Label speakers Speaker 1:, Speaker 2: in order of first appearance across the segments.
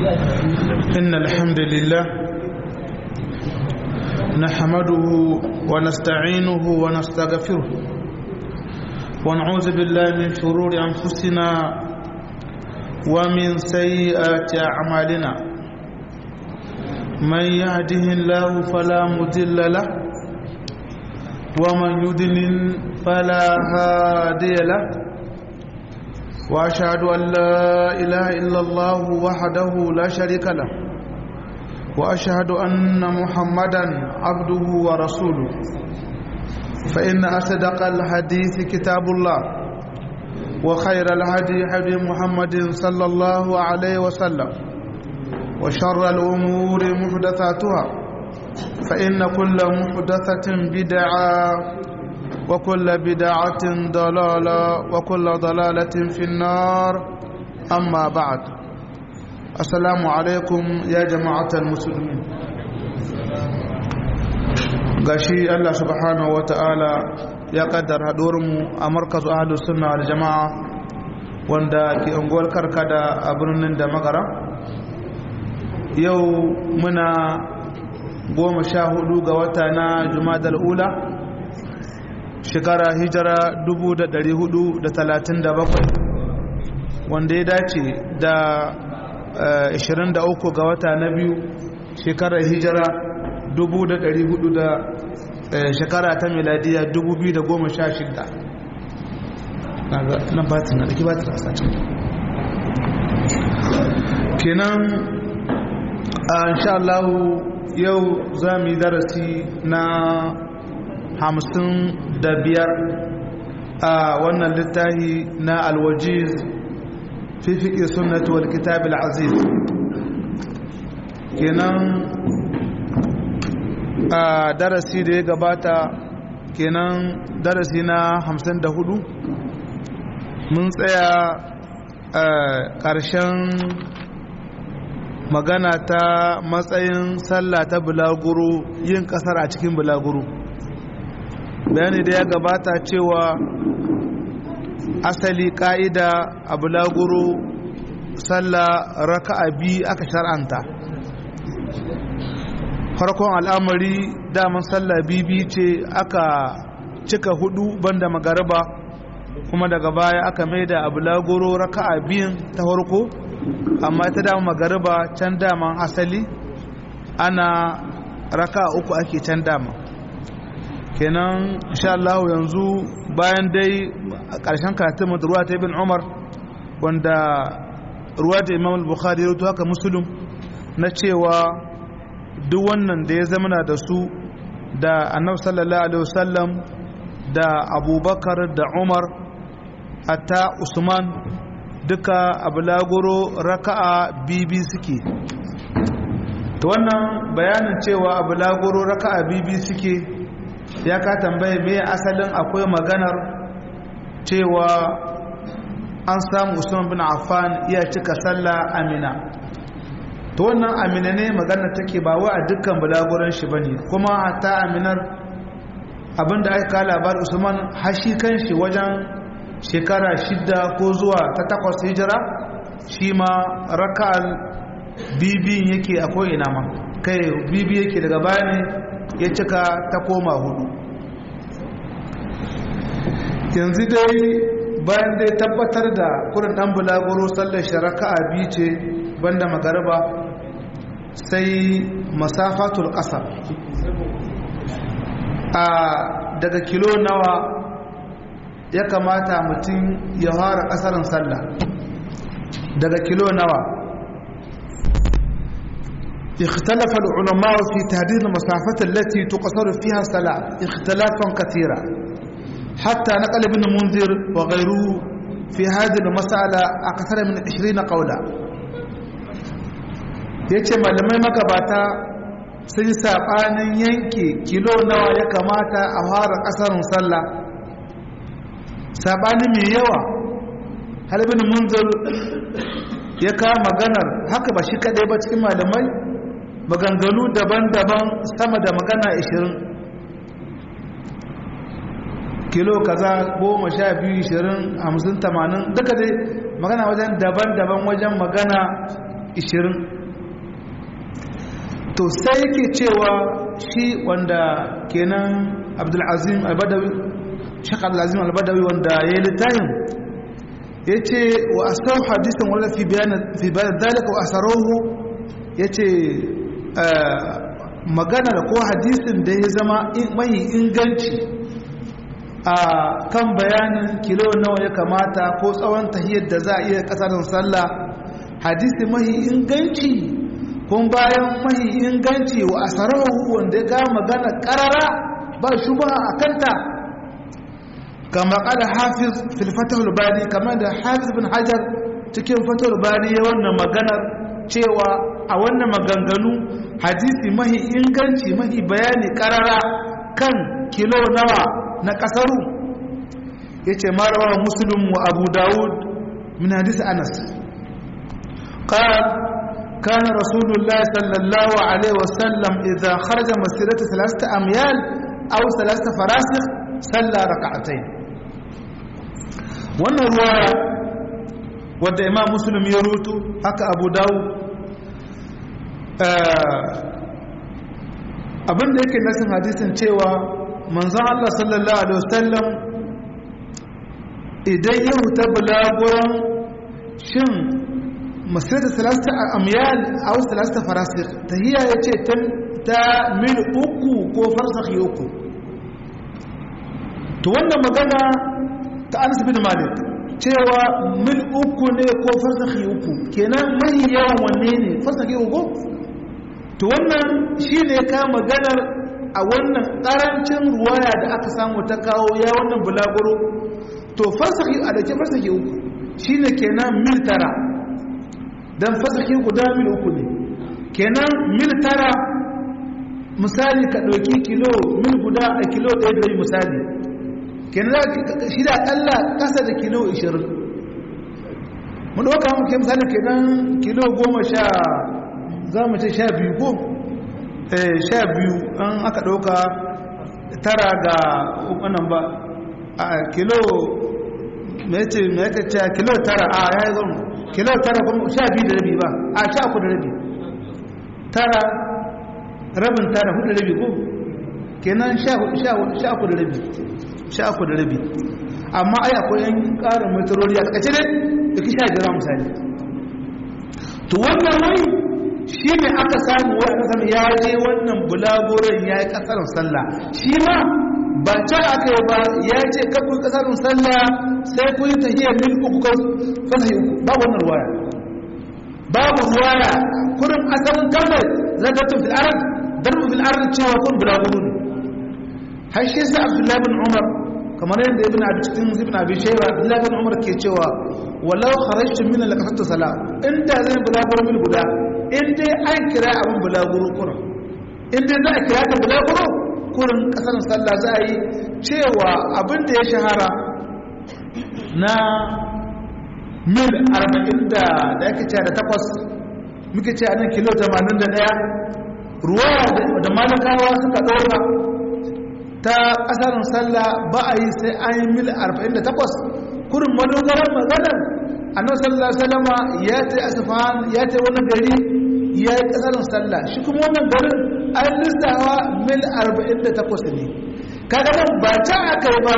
Speaker 1: إن الحمد لله نحمده ونستعينه ونستغفره ونعوذ بالله من شرور أنفسنا ومن سيئات أعمالنا من يهده الله فلا مضل له ومن يضلل فلا هادي له واشهد ان لا اله الا الله وحده لا شريك له واشهد ان محمدا عبده ورسوله فان اصدق الحديث كتاب الله وخير الهدي هدي محمد صلى الله عليه وسلم وشر الامور محدثاتها فان كل محدثه بدعه وكل بدعة ضلالة وكل ضلالة في النار أما بعد السلام عليكم يا جماعة المسلمين gashi Allah subhanahu wa ta'ala ya kaddara mu a markazu ahlus sunna wal jama'a wanda ke unguwar karkada a birnin da magara yau muna goma sha hudu ga wata na jumadal ula shekara hijira 437 wanda ya dace da 23 ga wata na biyu shekarar hijira 400 da shekara ta miladiya 2016 na batin na ɗaki batin a sacin kenan a insha Allah yau za mu yi darasi na hamsin da biyar a wannan littafi na alwajiz fi fiƙi sunnatu wal kitab aziz kenan a darasi da ya gabata kenan darasi na hamsin da hudu mun tsaya a ƙarshen magana ta matsayin sallah ta bulaguro yin ƙasar a cikin bulaguro bayani da ya gabata cewa asali ka'ida a bulaguro sallah raka'a biyu aka shar'anta farkon al'amari daman sallah bibi ce aka cika hudu banda magariba kuma daga baya aka maida a bulaguro raka'a biyun ta farko amma ta dama magariba can daman asali ana raka'a uku ake can dama kenan insha Allah yanzu bayan dai a ƙarshen karatun ruwa ta ibn Umar wanda ruwa da Imam al-Bukhari ya haka Muslim na cewa duk wannan da ya zamana da su da Annabi sallallahu alaihi wasallam da Abubakar da Umar hatta Usman duka abulaguro raka'a bibi suke to wannan bayanin cewa abulaguro raka'a bibi suke ya ka tambaye me asalin akwai maganar cewa an samu usman bin affan iya cika sallah amina to wannan amina ne maganar take ba wa a dukkan bulaguran shi bane kuma hatta aminar abinda aka kawo labar usman hashi kan shi wajen shekara shidda ko zuwa ta takwas hijira shi ma raka'al bibin yake a ko'ina ma kai bibi yake daga baya ne ya cika ta koma hudu yanzu dai bayan dai tabbatar da kurin dan bulaguro sallar sharaka a biyu ce banda magariba sai masafatul ƙasar a daga kilo nawa ya kamata mutum ya fara ƙasarin sallah daga kilo nawa اختلف العلماء في تحديد المسافة التي تقصر فيها الصلاة اختلافا كثيرا حتى نقل ابن منذر وغيره في هذه المسألة أكثر من عشرين قولا yace malamai magabata sun yi saɓanin yanke kilo nawa ya kamata a fara ƙasarin sallah saɓani mai yawa halibin munzir ya kawo maganar haka ba shi kaɗai ba cikin malamai maganganu daban-daban sama da magana 20 kilo kaza goma sha biyu ishirin hamsin tamanin duka dai magana wajen daban-daban wajen magana ishirin to sai yake cewa shi wanda kenan abdulazim albadawi shek abdulazim albadawi wanda ya yi littafin ya ce wa asau hadisin wala fi bayan dalika wa asarohu ya ce magana da ko hadisin da ya zama mai inganci a kan bayanin kilo nawa ya kamata ko tsawon tahiyar da za a iya kasarin sallah hadisi mai inganci kun bayan mahi inganci wa asarahu wanda ya ga magana karara ba shubha a kanta kama kada hafiz fil fatahul bari kamar da hafiz bin hajar cikin fatahul bari ya wannan maganar cewa a wannan maganganu hadisi mahi inganci mahi bayani karara kan kilo nawa na kasaru yace marawa muslim wa abu daud min hadisi anas قال كان رسول الله صلى الله عليه وسلم إذا خرج مسيرة ثلاثة أميال أو ثلاثة فراسخ صلى ركعتين wannan ruwaya wadda imam muslim ya rutu haka abu dawo abinda yake nasin hadisin cewa manzon Allah sallallahu alaihi wasallam idan ya huta bulaguran shin masirta salasta amyal a wasu salasta farasir tahiyya ya ce ta mil uku ko farsakhi uku to wannan magana ta anas bin malik cewa mil uku ne ko farsakhi uku kenan mai yawan wanne ne farsakhi uku to wannan shi ne ka maganar a wannan karancin ruwaya da aka samu ta kawo ya wannan bulaguro to farsakhi a da ke farsakhi uku shi ne kenan mil tara don fasaki guda mil uku ne kenan mil tara misali ka ɗauki kilo mil guda a kilo ɗaya da misali kenan shi da akalla ƙasa da kilo 20 mu ɗauka muke misali kenan kilo goma sha za mu ce sha biyu ko sha biyu an aka ɗauka tara ga wannan ba a kilo mai ce mai ce kilo tara a ya yi zama kilo tara kuma sha biyu da rabi ba a sha uku da rabi tara rabin tara hudu da rabi ko kenan sha uku da rabi sha uku da rabi amma ai akwai yan ƙarin metroli a ƙace dai da ki sha biyar misali to wannan wai shi ne aka samu wai aka samu ya je wannan bulagoren ya yi ƙasar sallah shi ma ba can aka yi ba ya ce kafin ƙasar sallah sai ku yi tahiyar mil uku kan fasa uku babu wannan ruwaya babu ruwaya kurin asalin kalmar zagatun fil arad darbu fil arad cewa kun bulaguro ne har shi sa abdullahi bin umar kamar yadda ibn abi cikin ibn abi shayba abdullahi bin umar ke cewa walau kharajtu min al-qasat salat inda zan bulaguro mil guda in dai an kira abin bulaguro kurin in dai za a kira ta bulaguro kurin kasar sallah za a yi cewa abin da ya shahara na mil 40 da da ake cewa da takwas muke cewa nan kilo 81 ruwa da malakawa suka ɗora ta ƙasarin sallah ba a yi sai an yi mil 48 kurin madogarar maganar annan sallah salama ya ta asifan ya ta wani gari ya yi ƙasarin sallah shi kuma wannan garin an lissawa mil 48 ne kaga nan ba ta aka yi ba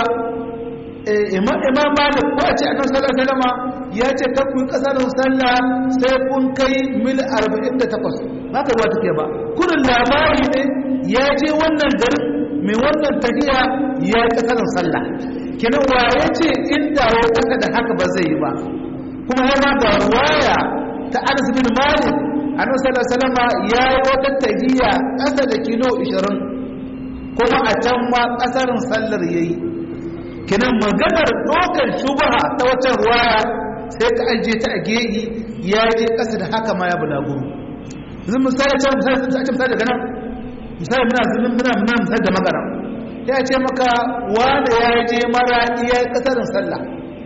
Speaker 1: imam malik ko a ce annan sallah salama ya ce kakku yi ƙasarin sallah sai kun kai mil 48 ba ka ruwa take ba kurin labari ne ya je wannan garin mai wannan tafiya ya yi ƙasarin sallah kenan wa ya ce inda ya ƙasa da haka ba zai yi ba kuma yana da waya ta anas bin malik annabi sallallahu alaihi wasallam ya yi wata tafiya ƙasa da kilo 20 kuma a can ma ƙasarin sallar yayi kenan maganar dokar shubaha ta wata ruwaya sai ka ajiye ta a gehi ya je ƙasa da haka ma ya bulaguro yanzu misali can misali sun ta misali daga nan misali muna zulun muna muna misali da magana ya ce maka wanda ya je mara iya kasarin sallah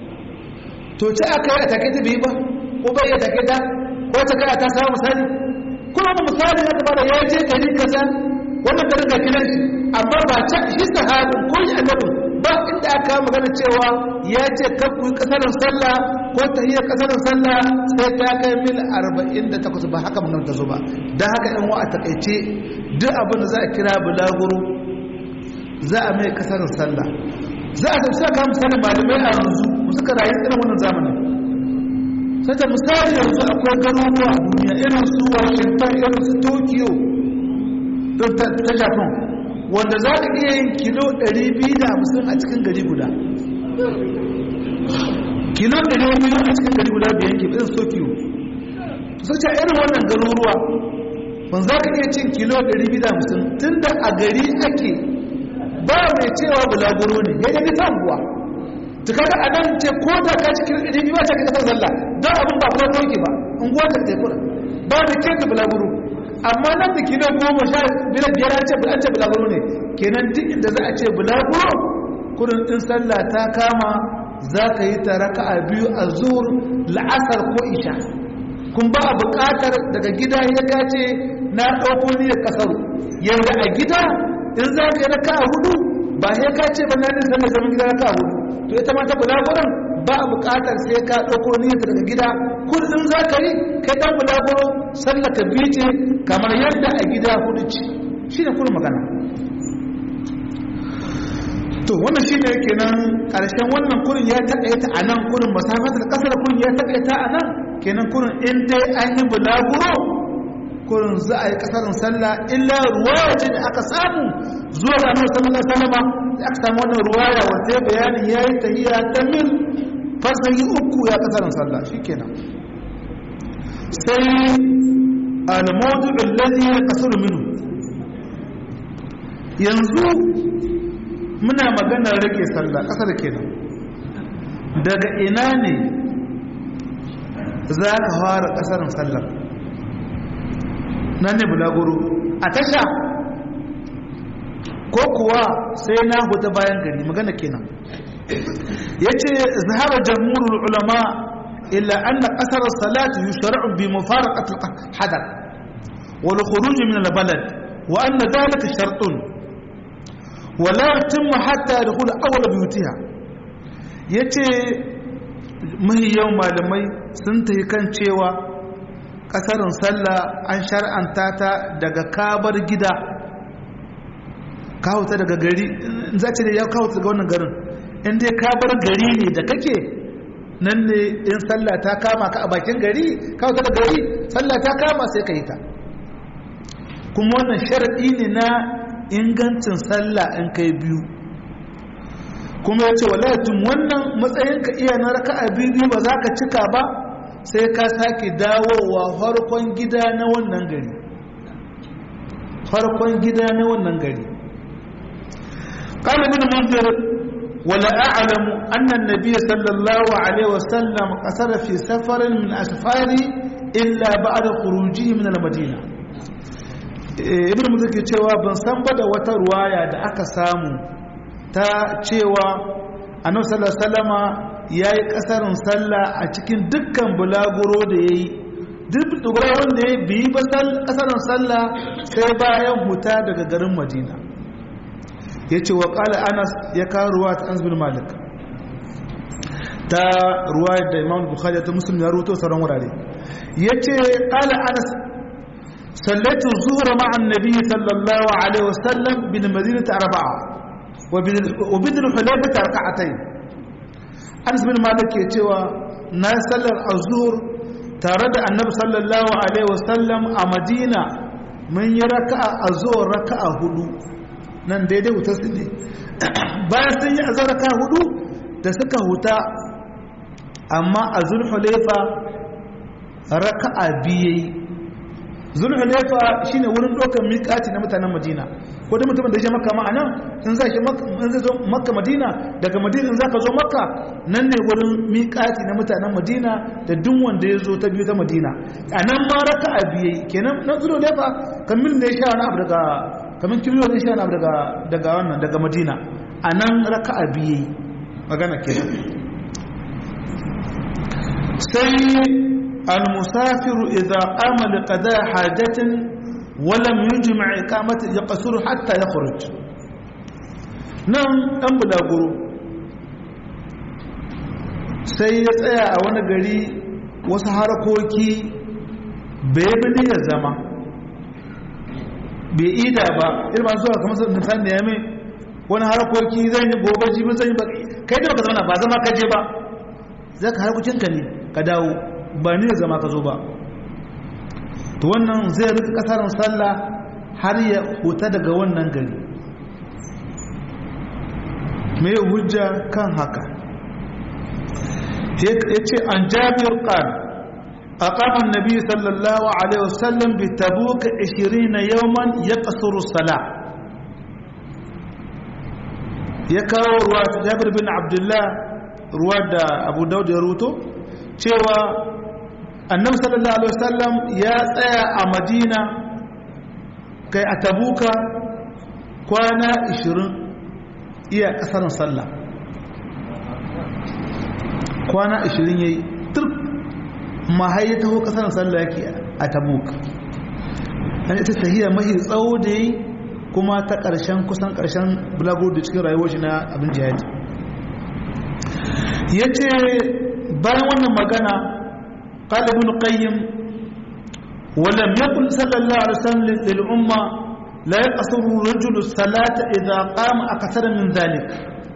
Speaker 1: to ce aka yi a take ta biyu ba ko bai ya take ta ko ta kai ta samu misali kuma da misali na gaba da ya je gari kaza wannan garin ga kiran shi amma ba ta shi sahabin ko shi annabin ba inda aka magana cewa ya ce kan ku kasarin sallah ko tahiyar kasar sallah sai ta kai mil 48 ba haka mun ta zo ba dan haka in wa a takaice duk abin da za a kira bulaguro za a mai kasar sallah za a tafi saka misalin malamai a yanzu suka rayu irin wannan zamanin sai ta misali yanzu akwai garuruwa a duniya irin su washington irin su tokyo ta japan wanda za ka iya yin kilo 250 a cikin gari guda kilo 200 a cikin gari guda biyan ke irin tokyo sai ta irin wannan garuruwa wanda za ka iya cin kilo 250 tun da a gari ake ba mai cewa bulaguro ne ya yi ta unguwa ta kaga a nan ce ko da ka cikin ɗari ba ta kasar zalla don abin ba kuma doki ba unguwa ta teku ba da ke ta bulaguro amma nan da kilo goma sha biyar biyar an ce an ce bulaguro ne kenan duk inda za a ce bulaguro kudin ɗin sallah ta kama za ka yi ta raka a biyu a zuwur la'asar ko isha kun ba a buƙatar daga gida ya kace na ɗauko niyyar ƙasaru yanda a gida in za ka yi raka a hudu ba sai ka ce ba na nin sallar zaman gida raka a hudu to ita ma ta bulaguran ba a buƙatar sai ka ɗauko niyyar daga gida kullum za ka yi kai ɗan bulaguro sallar ka biyu ce kamar yadda a gida hudu ce shi ne kuma magana to wannan shi ne kenan ƙarshen wannan kurin ya taƙaita a nan kurin masafatar ƙasar kurin ya taƙaita a nan kenan kurin in dai an yi bulaguro kurin za a yi kasarin sallah illa ruwaya ce da aka samu zuwa ga annabi sallallahu alaihi wasallam da aka samu wannan ruwaya wanda ya bayani yayi tahiyya ta mil farsahi uku ya kasarin sallah shikenan sai al-mawdu' alladhi yaqsuru minhu yanzu muna magana rage sallah kasar kenan daga ina ne za ka fara kasarin sallar nan ne bulaguro a tasha ko kuwa sai na huta bayan gari magana kenan ya ce zahara jamhurul ulama illa anna qasar as-salati yushra'u bi mufaraqati al-hadath wal khuruj min al-balad wa anna dhalika shartun wa la yatimmu hatta yadkhul awwal biyutiha yace mahiyan malamai sun tayi kan cewa kasarin sallah an shar'anta ta daga kabar gida kawuta daga gari in za ce da ya kawuta daga wannan garin in dai kabar gari ne da kake nan ne in sallah ta kama ka a bakin gari kawuta da gari sallah ta kama sai ka yi ta kuma wannan sharaɗi ne na ingancin sallah in kai biyu kuma ya ce walatun wannan matsayin ka iya na raka'a biyu ba za ka cika ba sai ka sake dawowa farkon gida na wannan gari farkon gida na wannan gari قال ابن منذر ولا أعلم أن النبي صلى الله عليه وسلم قصر في سفر من أسفار إلا بعد خروجه من المدينة ابن منذر ke cewa ban san ba da wata ruwaya da aka samu ta cewa annabi sallallahu alaihi wasallama ya yi ƙasarin sallah a cikin dukkan bulaguro da ya yi duk bulaguro da ya biyi ba ƙasarin sallah sai bayan huta daga garin madina ya ce wa ƙala anas ya kawo ruwa ta an malik ta ruwa da imam bukhari ta musulmi ya ruto sauran wurare ya ce ƙala anas sallatu zuhra ma'an nabi sallallahu alaihi wasallam bin madinata arba'a wa bidin hulaifata raka'atayn anas bin malik ke cewa na sallar azhur tare da annabi sallallahu alaihi wasallam a madina mun yi raka'a azhur raka'a hudu nan daidai wuta su ne bayan sun yi azhur raka'a hudu da suka huta amma a zulhulaifa raka'a biye zulhulaifa shine wurin ɗaukar miƙaci na mutanen madina ko da mutumin da ya maka ma'ana in za shi in zai zo makka madina daga madina in za ka zo makka nan ne wurin miƙati na mutanen madina da duk wanda ya zo ta biyu ta madina a nan ma raka a biye kenan na zuwa da fa kamin da ya sha wani abu daga kamin kilo ne sha wani abu daga daga wannan daga madina a nan raka a biye magana kenan sai المسافر إذا قام لقضاء حاجة ولم يجمع إقامة يقصر حتى يخرج نعم أم بلاغرو sai ya tsaya a wani gari wasu harkoki bai bi ya zama bai ida ba irin masu zuwa kamar nisan da ya mai wani harkoki zan yi gobe jibin zan yi ba kai da baka zama ba zama ka je ba za ka harkokinka ne ka dawo ba ni da zama ka zo ba to wannan zai rika kasarin sallah har ya huta daga wannan gari mai hujja kan haka ya ce an jabir ƙar a ƙafan nabi sallallahu alaihi wasallam bi tabuka 20 yawman ya ƙasuru sala ya kawo ruwa ta jabir bin abdullah ruwa da abu daud ya ruto cewa annabi sallallahu alaihi wasallam ya tsaya a madina kai a tabuka kwana 20 iya kasar sallah kwana 20 yayi turk mahai ya taho kasar sallah yake a tabuk an ita tahiyya mahi tsawo da yi kuma ta ƙarshen kusan ƙarshen bulagur da cikin rayuwar shi na abin jihadi ya ce bayan wannan magana ƙalibin ƙayyim ولم يقل صلى الله عليه وسلم للأمة لا يقصر الرجل الصلاة إذا قام أكثر من ذلك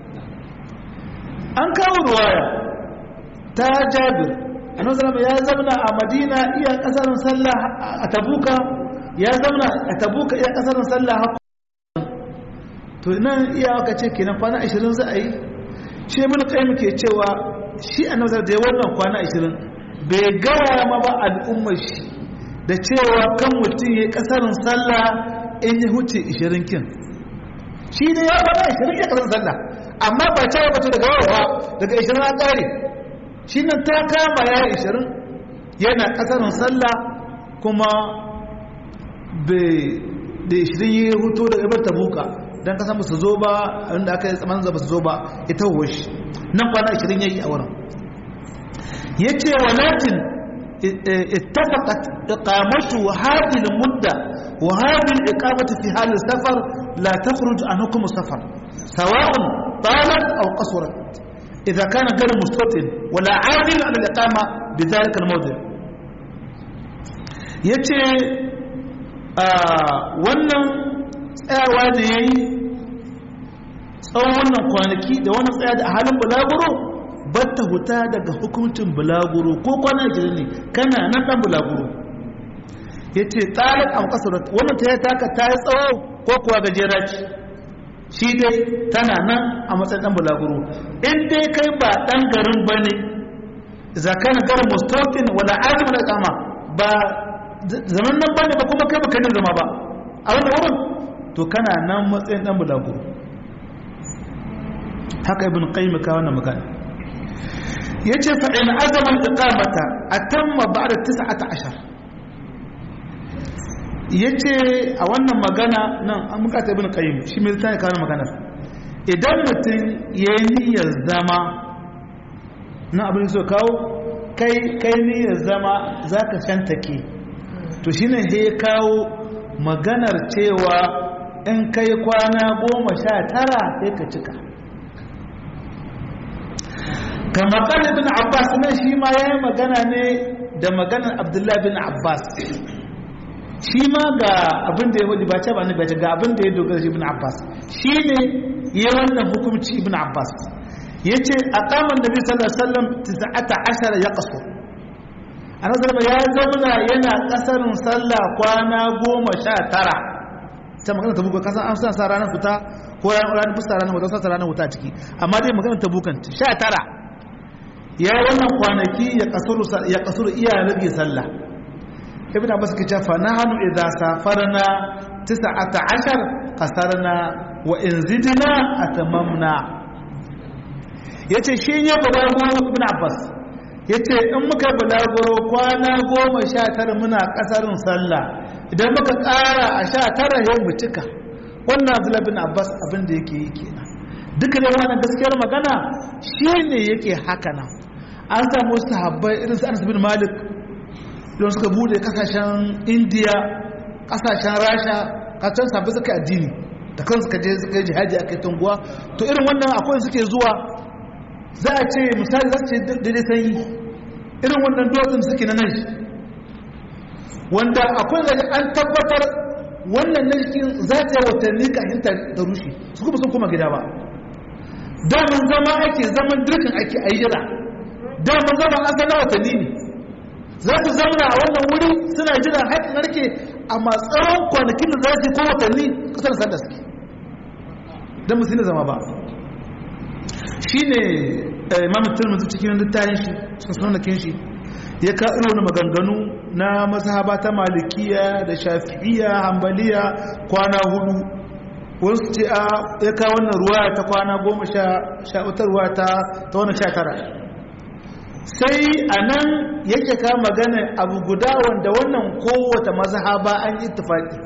Speaker 1: an kawo ruwaya ta jabir annabi sallallahu ya zamana a madina iya kasarin sallah a tabuka ya zamana a tabuka iya kasarin sallah to nan iya aka ce kenan kwana 20 za a yi shi mun kai muke cewa shi annabi da ya wannan kwana 20 bai gaya ma ba al'ummar shi da cewa kan mutum ya kasarin sallah in ya huce 20 kin shi ne ya bada 20 ya kasarin sallah amma ba ta yi bata daga yawa daga 20 an ƙare shi nan ta kama ya 20 yana kasarin sallah kuma da 20 ya hutu daga ibar tabuka don kasan ba su zo ba inda aka yi tsamanin za ba su zo ba ita shi nan kwana 20 ya yi a wurin ya ce walakin اتفقت إقامته هذه المدة وهذه الإقامة في حال السفر لا تخرج عن حكم السفر سواء طالت أو قصرت إذا كان غير مستطن ولا عادل على الإقامة بذلك الموضع yace wannan tsayawa da ya yi tsawon wannan kwanaki da wannan tsaya da a halin bulaguro batta huta daga hukuncin bulaguro ko kwana jirin ne kana nan dan bulaguro ya ce tsarin a makasarar wannan ta yi taka ta yi tsawo ko kuwa gajera ce shi dai tana nan a matsayin dan bulaguro in dai kai ba dan garin ba ne zakan garin mustafin wala azim da kama ba zaman nan ba ne ba kuma kai baka zama ba a wannan wurin to kana nan matsayin dan bulaguro haka ibn qayyim ka wannan magana yace fa in azama iqamata atamma ba'da 19 yace a wannan magana nan an muka ta ibn qayyim shi mai tsaya kawo magana idan mutum yayi niyyar zama na abin so kawo kai kai niyyar zama zaka shantake to shine sai ya kawo maganar cewa in kai kwana goma sha tara sai ka cika kama kan ibn abbas nan shi ma yayi magana ne da maganar abdullahi bin abbas shi ma ga abin da ya wadi ba ce ba ne ba ce ga abin da ya dogara shi ibn abbas shi ne ya wannan hukumci ibn abbas ya ce a kaman da bi sallallahu alaihi wasallam tisa'ata ashara ya kaso a nazar ya zauna yana kasarin sallah kwana goma sha tara ta magana ta buga kasan an san sa ranar fita ko ranar fusta ranar wata sa ranar wuta ciki amma dai magana ta bukan sha tara ya yi wannan kwanaki ya kasuru iya rage sallah ibn abbas ke cewa nahnu idza safarna 19 qasarna wa in zidna atamamna yace shi ne bulago ibn abbas yace in muka bulaguro kwana 19 muna kasarin sallah idan muka ƙara a 19 yau mu cika wannan abdullah bin abbas abin da yake yi kenan duka da wannan gaskiyar magana shine yake haka nan an samu sahabbai irin su Anas bin Malik don suka bude kasashen India kasashen Rasha kacan sabbi suka addini da kan suka je suka yi jihadi a kai tunguwa to irin wannan akwai suke zuwa za a ce misali za su ce daidai sanyi irin wannan duwatsun suke na nan wanda akwai zai an tabbatar wannan na cikin za ta yi watanni kafin ta rushe su kuma sun kuma gida ba daman zama ake zaman dirkin ake a jira daman zama an zana watanni ne za su zama a wannan wuri suna jira haƙin narke amma tsawon kwanakin da za su yi ko watanni kusan sanda suke don musu zama ba shi ne imamu turmuzi cikin littafin shi cikin sunakin shi ya ka wani maganganu na mazhaba ta malikiya da shafi'iya hambaliya kwana hudu wasu ce a ya ka wannan ruwa ta kwana goma sha wata ruwa ta wani sha tara sai a nan yake ka magana abu guda wanda wannan kowace mazhaba an yi tufaƙi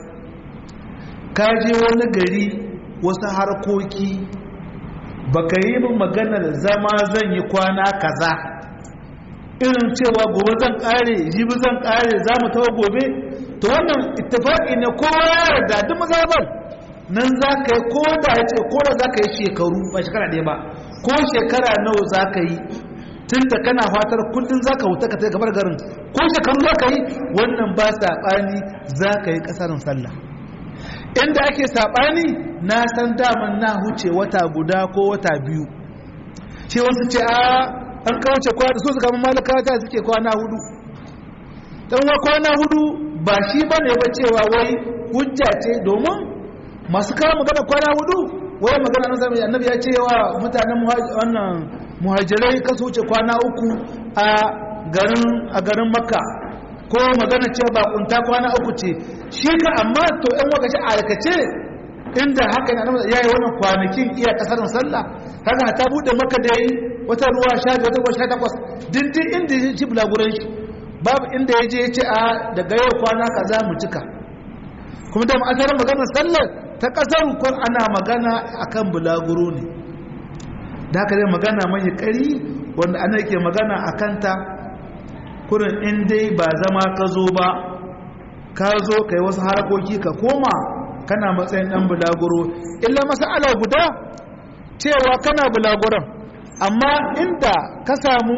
Speaker 1: ka je wani gari wasu harkoki baka yi min maganar zama zan yi kwana kaza irin cewa gobe zan kare jibi zan kare za mu tawo gobe to wannan ittifaqi ne kowa ya yarda duk mazabar nan za ka yi ko da ya ce ko da za ka yi shekaru ba shekara ɗaya ba ko shekara nawa za ka yi tun da kana fatar kullum za ka wuta ka ta gabar garin ko shekaru za ka yi wannan ba saɓani za ka yi ƙasarin sallah inda ake saɓani na san daman na huce wata guda ko wata biyu ce wasu ce a an kawace kwana so su kama malaka ta suke kwana hudu don wa kwana hudu ba shi ba ne ba cewa wai hujja ce domin masu kawo magana kwana hudu wai magana na sami annabi ya ce wa mutanen wannan muhajirai kasu wuce kwana uku a garin makka ko magana cewa ba kunta kwana uku ce shi ka amma to yan wakaci a aikace inda haka yana ya yi wannan kwanakin iya kasarin sallah haka ta bude maka da yi wata ruwa sha wata ruwa sha takwas dindin inda ya ci bulaguran shi babu inda ya je ya ce a daga yau kwana kaza mu cika kuma da ma'asarar maganar sallar ta kasar kun ana magana akan bulaguro ne da haka zai magana mai kari wanda ana yake magana a kanta kurin in dai ba zama ka zo ba ka zo ka yi wasu harakoki ka koma kana matsayin ɗan bulaguro illa masala guda cewa kana bulaguron amma inda ka samu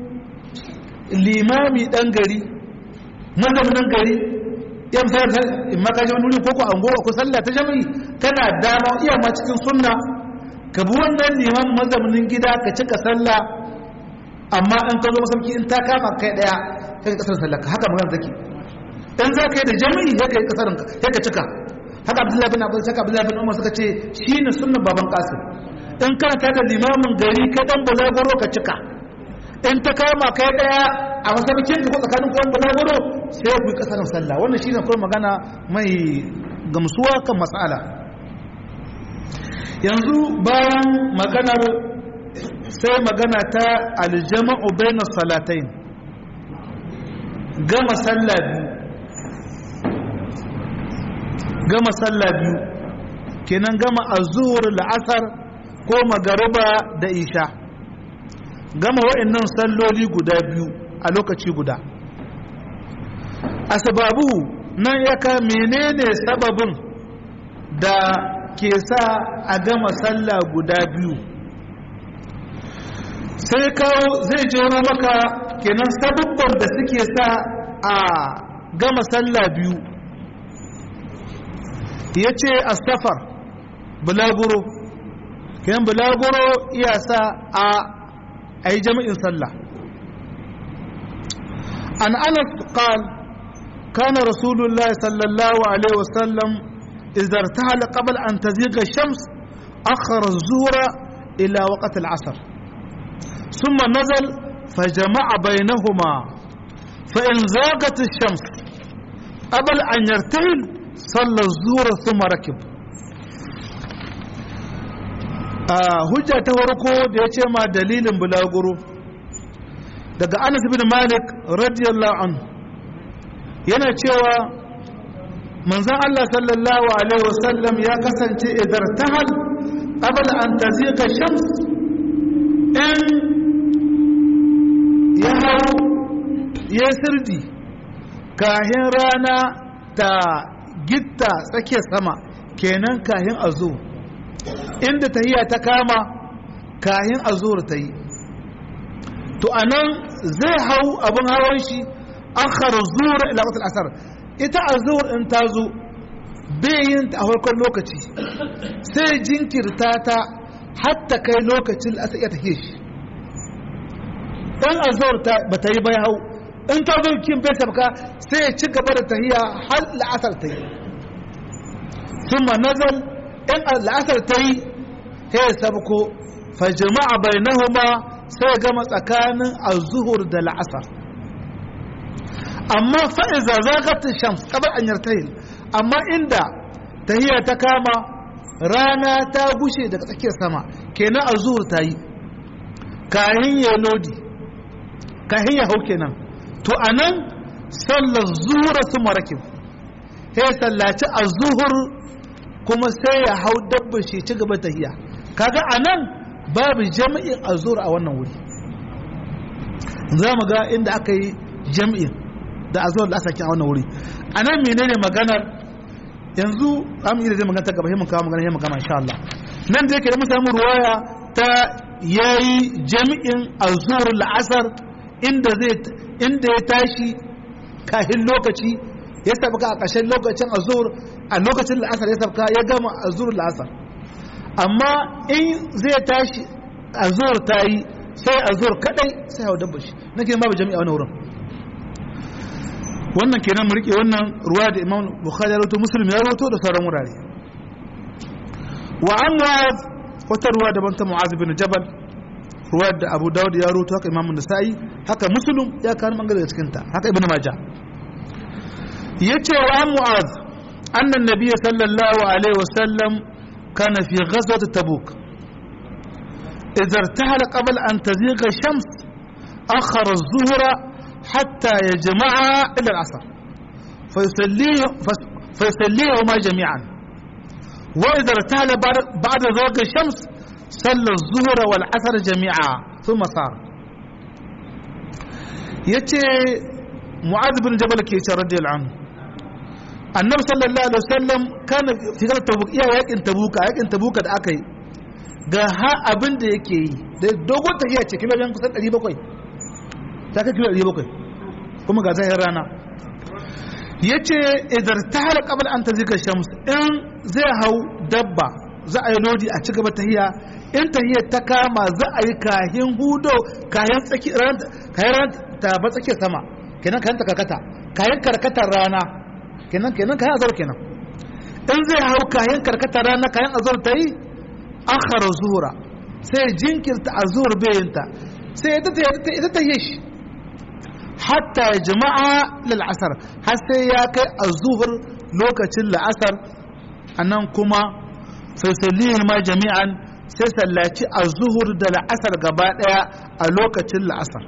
Speaker 1: limami ɗan gari mazaunin gari yan sayar in maka ji wani wuri ko ko angowa ko sallah ta jami'i kana dama iya ma cikin sunna ka bi wannan liman mazaunin gida ka cika sallah amma in ka zo masauki in ta kama kai daya kai kasar sallah haka magana take in za ka yi da jami'i ya kai kasar ya ka cika haka abdullahi bin abbas haka abdullahi bin umar suka ce shine sunnan baban qasim in kana ta da limamin gari ka dan bulaguro ka cika in ta kama kai daya a masaukin ka ko tsakanin kuwan bulaguro sai ku yi kasar sallah wannan shine kuma magana mai gamsuwa kan mas'ala yanzu bayan maganar sai magana ta aljama'u bayna salatain gama sallah biyu gama sallah biyu kenan gama azhur la'asar ko magariba da isha gama wa'annan salloli guda biyu a lokaci guda asbabu nan yaka menene sababin da ke sa a gama sallah guda biyu sai kawo zai jero maka kenan sabubban da suke sa a gama sallah biyu ya ce a safar bulaguro kenan bulaguro iya sa a a yi jami'in sallah an anas qal kana rasulullahi sallallahu alaihi wasallam إذا ارتحل قبل أن تزيغ الشمس أخر الظهر إلى وقت العصر ثم نزل فجمع بينهما فإن زاغت الشمس قبل أن يرتحل صلى الظهر ثم ركب hujja ta farko da ya ce ma dalilin bulaguro daga anas bin malik radiyallahu anhu yana cewa manzan Allah sallallahu Alaihi wasallam ya kasance idar tahal qabla an taziqa shams in ya hau ya sirdi kahin rana ta gitta tsakiyar sama kenan kahin azu inda tahiya ta kama kahin azur ta yi to anan zai hau abin hawan shi akhar zuhur ila waqt al-asr ita azhur in ta zo bayin ta a farkon lokaci sai jinkirta ta hatta kai lokacin asr ya take shi dan azhur ta bata yi bai hau in ta zo kin bai sabka sai ya ci gaba da tahiya har la'asar ta yi thumma nazal in la'asar ta yi sai ya sabko fa jama'a bainahuma sai gama tsakanin azuhur da la'asar amma fa'iza zagatin shams kabar an yartahin amma inda tahiya ta kama rana ta gushe daga tsakiyar sama kenan azuhur ta yi kahin ya lodi kahin ya hau kenan to anan sallar zuhura su marakin sai sallaci azuhur kuma sai ya hau dabbar shi ci gaba tahiya kaga anan babu jami'in azur a wannan wuri za mu ga inda aka yi jami'in da azur da aka a wannan wuri a nan menene maganar yanzu an yi da zai magana ta gaba himin kawo magana himin kama insha Allah nan da yake da mun samu ruwaya ta yayi jami'in azur la'asar inda zai inda ya tashi kahin lokaci ya sabka a ƙarshen lokacin azur a lokacin la'asar ya sabka ya gama azur la'asar amma in zai tashi a zuwar ta yi sai a zuwar kadai sai hau dabba shi na kenan babu jami'a wani wurin wannan kenan mu rike wannan ruwa da imam bukhari ya rawato muslim ya rawato da sauran wurare wa an mu'az wata ruwa daban ta mu'az bin jabal ruwa da abu dawud ya rawato haka imam nasa'i haka muslim ya kawo bangare da cikin ta haka ibnu majah yace wa an mu'az annan nabiyyi sallallahu alaihi wasallam كان في غزوة تبوك إذا ارتحل قبل أن تزيغ الشمس أخر الظهر حتى يجمعها إلى العصر فيصليه فيصليهما جميعا وإذا ارتحل بعد زواج الشمس صلى الظهر والعصر جميعا ثم صار يتي معاذ بن جبل كيتي رضي الله عنه annabi sallallahu alaihi wasallam kana fitar tabuk iya yakin tabuka yakin tabuka da aka yi ga ha abin da yake yi da dogon tafiya ce kilomita kusan 700 ta kai kilo 700 kuma ga zahir rana yace idan ta hala qabl an tazika shams in zai hau dabba za a yi lodi a ci gaba tahiya in tahiyar ta kama za a yi kahin hudo kayan tsaki kayan ta ba tsakiyar sama kenan kayan ta karkata kayan karkatar rana kenan kenan kayan azar kenan in zai hau kayan karkata rana kayan azar ta yi akhara zuhura sai jinkirta azur bayinta sai ita ta yi shi hatta ya jama'a lil asar har sai ya kai azuhur lokacin la'asar anan kuma faisalihin ma jami'an sai sallaci azuhur da la'asar gaba daya a lokacin la'asar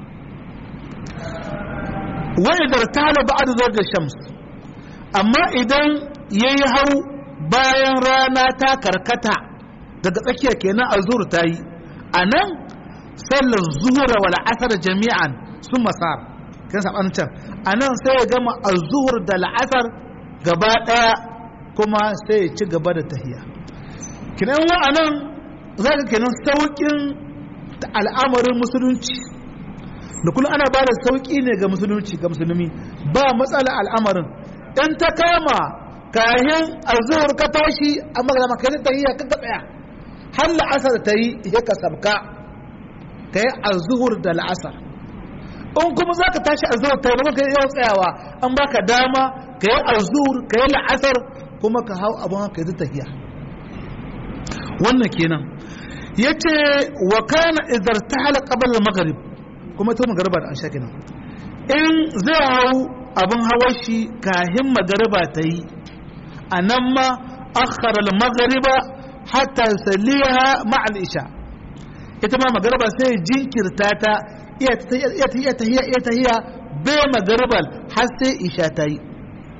Speaker 1: wa idar tala ba'd zawj shams amma idan ya yi hau bayan rana ta karkata daga tsakiya kenan a zuhur ta yi a nan sallar zuhura wal asar jami'an sun masar kan saɓanin can a nan sai ya gama a zuhur da la'asar gaba ɗaya kuma sai ya ci gaba da tahiya kinan wa a nan za ka kenan sauƙin al'amarin musulunci da kullum ana ba da sauƙi ne ga musulunci ga musulmi ba matsala al'amarin in ta kama kayan azuhur ka tashi a magana maka yi tahiyya ka tsaya har la'asar ta yi ya ka sabka ka yi azuhur da la'asar in kuma za ka tashi azuhur ta yi maka yawan tsayawa an baka dama ka yi azuhur ka yi la'asar kuma ka hau abin haka yi tahiyya wannan kenan ya ce wa kana idar ta hala ƙabar magarib kuma ta magariba da an sha kenan in zai hau abin hawar shi kahin magariba ta yi a nan ma akhara magariba hatta saliha ma'al isha ita ma magariba sai jinkirta ta iya tahiya iya tahiya bai magaribal har sai isha ta yi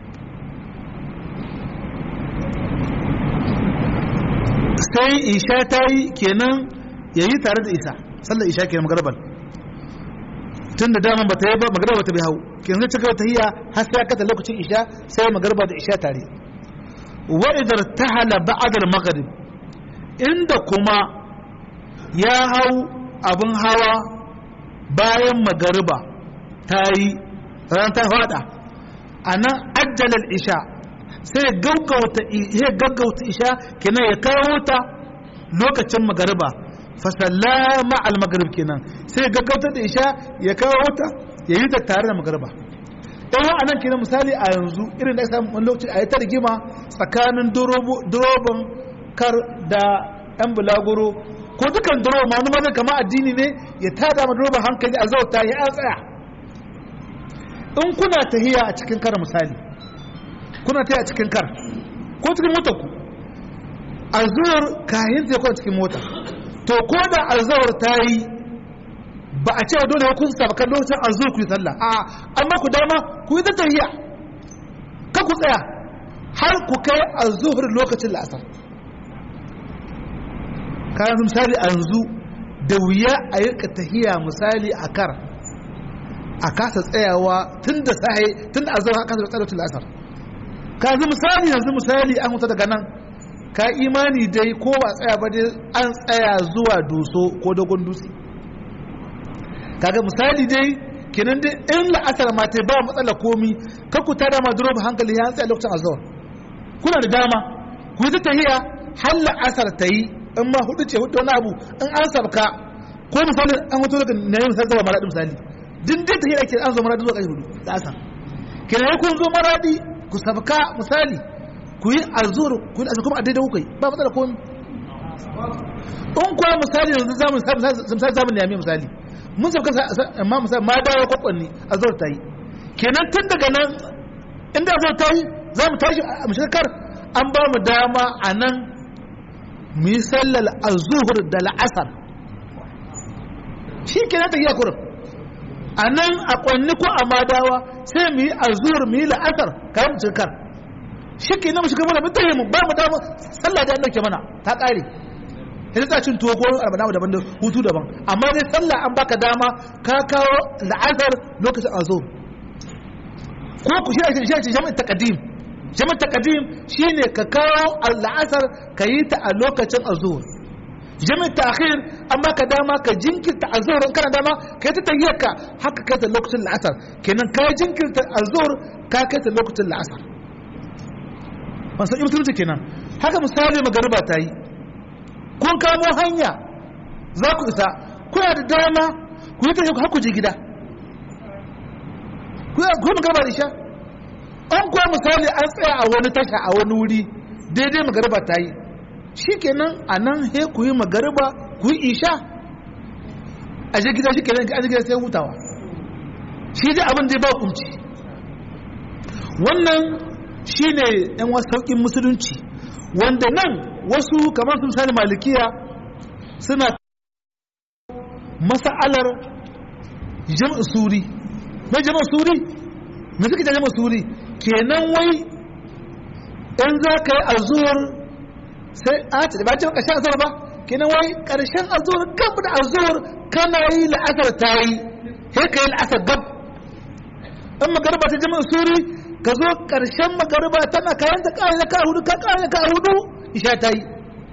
Speaker 1: sai isha ta yi kenan ya yi tare da isa sallar isha kenan magaribal tun da daman ba ta yi ba magarba ta bai hau kenan zai cika tahiyya har sai kata lokacin isha sai magarba da isha tare wa idar tahala ba'dal maghrib inda kuma ya hau abin hawa bayan magariba ta yi ran ta fada a nan ajjalar isha sai gaggauta ya gaggauta isha kenan ya kawo ta lokacin magariba fasallama al magrib kenan sai ya gaggauta da isha ya kawo ta ya yi ta tare da magariba dan a nan kenan misali a yanzu irin da samu wani lokaci a yi ta rigima tsakanin durobin kar da yan bulaguro ko dukan duroba ma wani mazan kama addini ne ya tada ma durobin hankali a zauta ya tsaya in kuna tahiya a cikin kar misali kuna tahiya a cikin kar ko cikin motar ku azuwar kayan ta kwa cikin mota to ko da azuwar ta yi ba a cewa dole kun saba kan lokacin azuwar ku yi sallah a amma ku dama ku yi ta tahiya ka ku tsaya har ku kai azuwar lokacin la'asar kayan misali a yanzu da wuya a yi tahiya misali a kar a kasa tsayawa tun da sahi tun da azhar kasa da tsaratul asar ka yanzu misali yanzu misali an huta daga nan ka imani dai ko ba tsaya ba dai an tsaya zuwa doso ko dogon dutse kaga misali dai kenan dai in la'asar ma ta ba matsala komi ka ku tada ma duro hankali ya tsaya lokacin azhar kuna da dama ku yi tahiya har la'asar ta yi in ma hudu ce hudu wani abu in an sabka ko misali an hutu daga na yi misali zama mara misali din dai ta yi ake an zo maradi zuwa ƙarfi hudu da asa kenan kun zo maradi ku sabka misali ku yi azur ku yi azur kuma a daidai kuka yi ba matsala komi in kuwa misali yanzu zamu misali zamu nemi misali mun sabka amma misali ma dawo kwakwanni azur ta yi kenan tun daga nan inda azur ta yi za mu tashi a mashakar an ba mu dama a nan mu yi sallar azuhur da la'asar shi kenan ta yi kurin a nan a kwanni ko a madawa sai mu yi azur mu yi la'asar kayan mu cikar shi ke nan mu shiga mana mutane mu ba mu dama sallah da ɗauke mana ta ƙare ya ta cin tuwo ko albana daban da hutu daban amma dai sallah an baka dama ka kawo la'asar lokacin azur ko ku shi ake shi jami'in taqdim jami'in taqdim shine ka kawo la'asar ka yi ta a lokacin azur jami'in ta'khir an baka dama ka jinkirta azhar in kana dama kai ta tayyaka haka kai ta lokacin la'asar kenan ka jinkirta azhar ka kai ta lokacin la'asar ban san mutunci kenan haka misali magariba ta yi kun kamo hanya za ku isa kuna da dama ku yi tafiya har ku je gida ku yi magariba da isha an kuwa misali an tsaya a wani tasha a wani wuri daidai magariba ta yi shi kenan a nan he ku yi magariba ku yi isha a je gida shi kenan a je gida sai hutawa shi dai abin da ya ba kunci wannan shi ne yan wasu sauƙin musulunci wanda nan wasu kamar sun sani malikiya suna masa'alar jam'a suri mai jam'a suri mai suke jam'a suri kenan wai in za ka yi azuwar sai a ce ba ce ƙarshen azuwar ba kenan wai ƙarshen azuwar gab da azuwar kana yi la'asar ta yi sai ka yi la'asar gab in magarba ta jam'a suri ka zo ƙarshen magarba tana kayan ta ƙara ka hudu ka ƙara ka hudu isha ta yi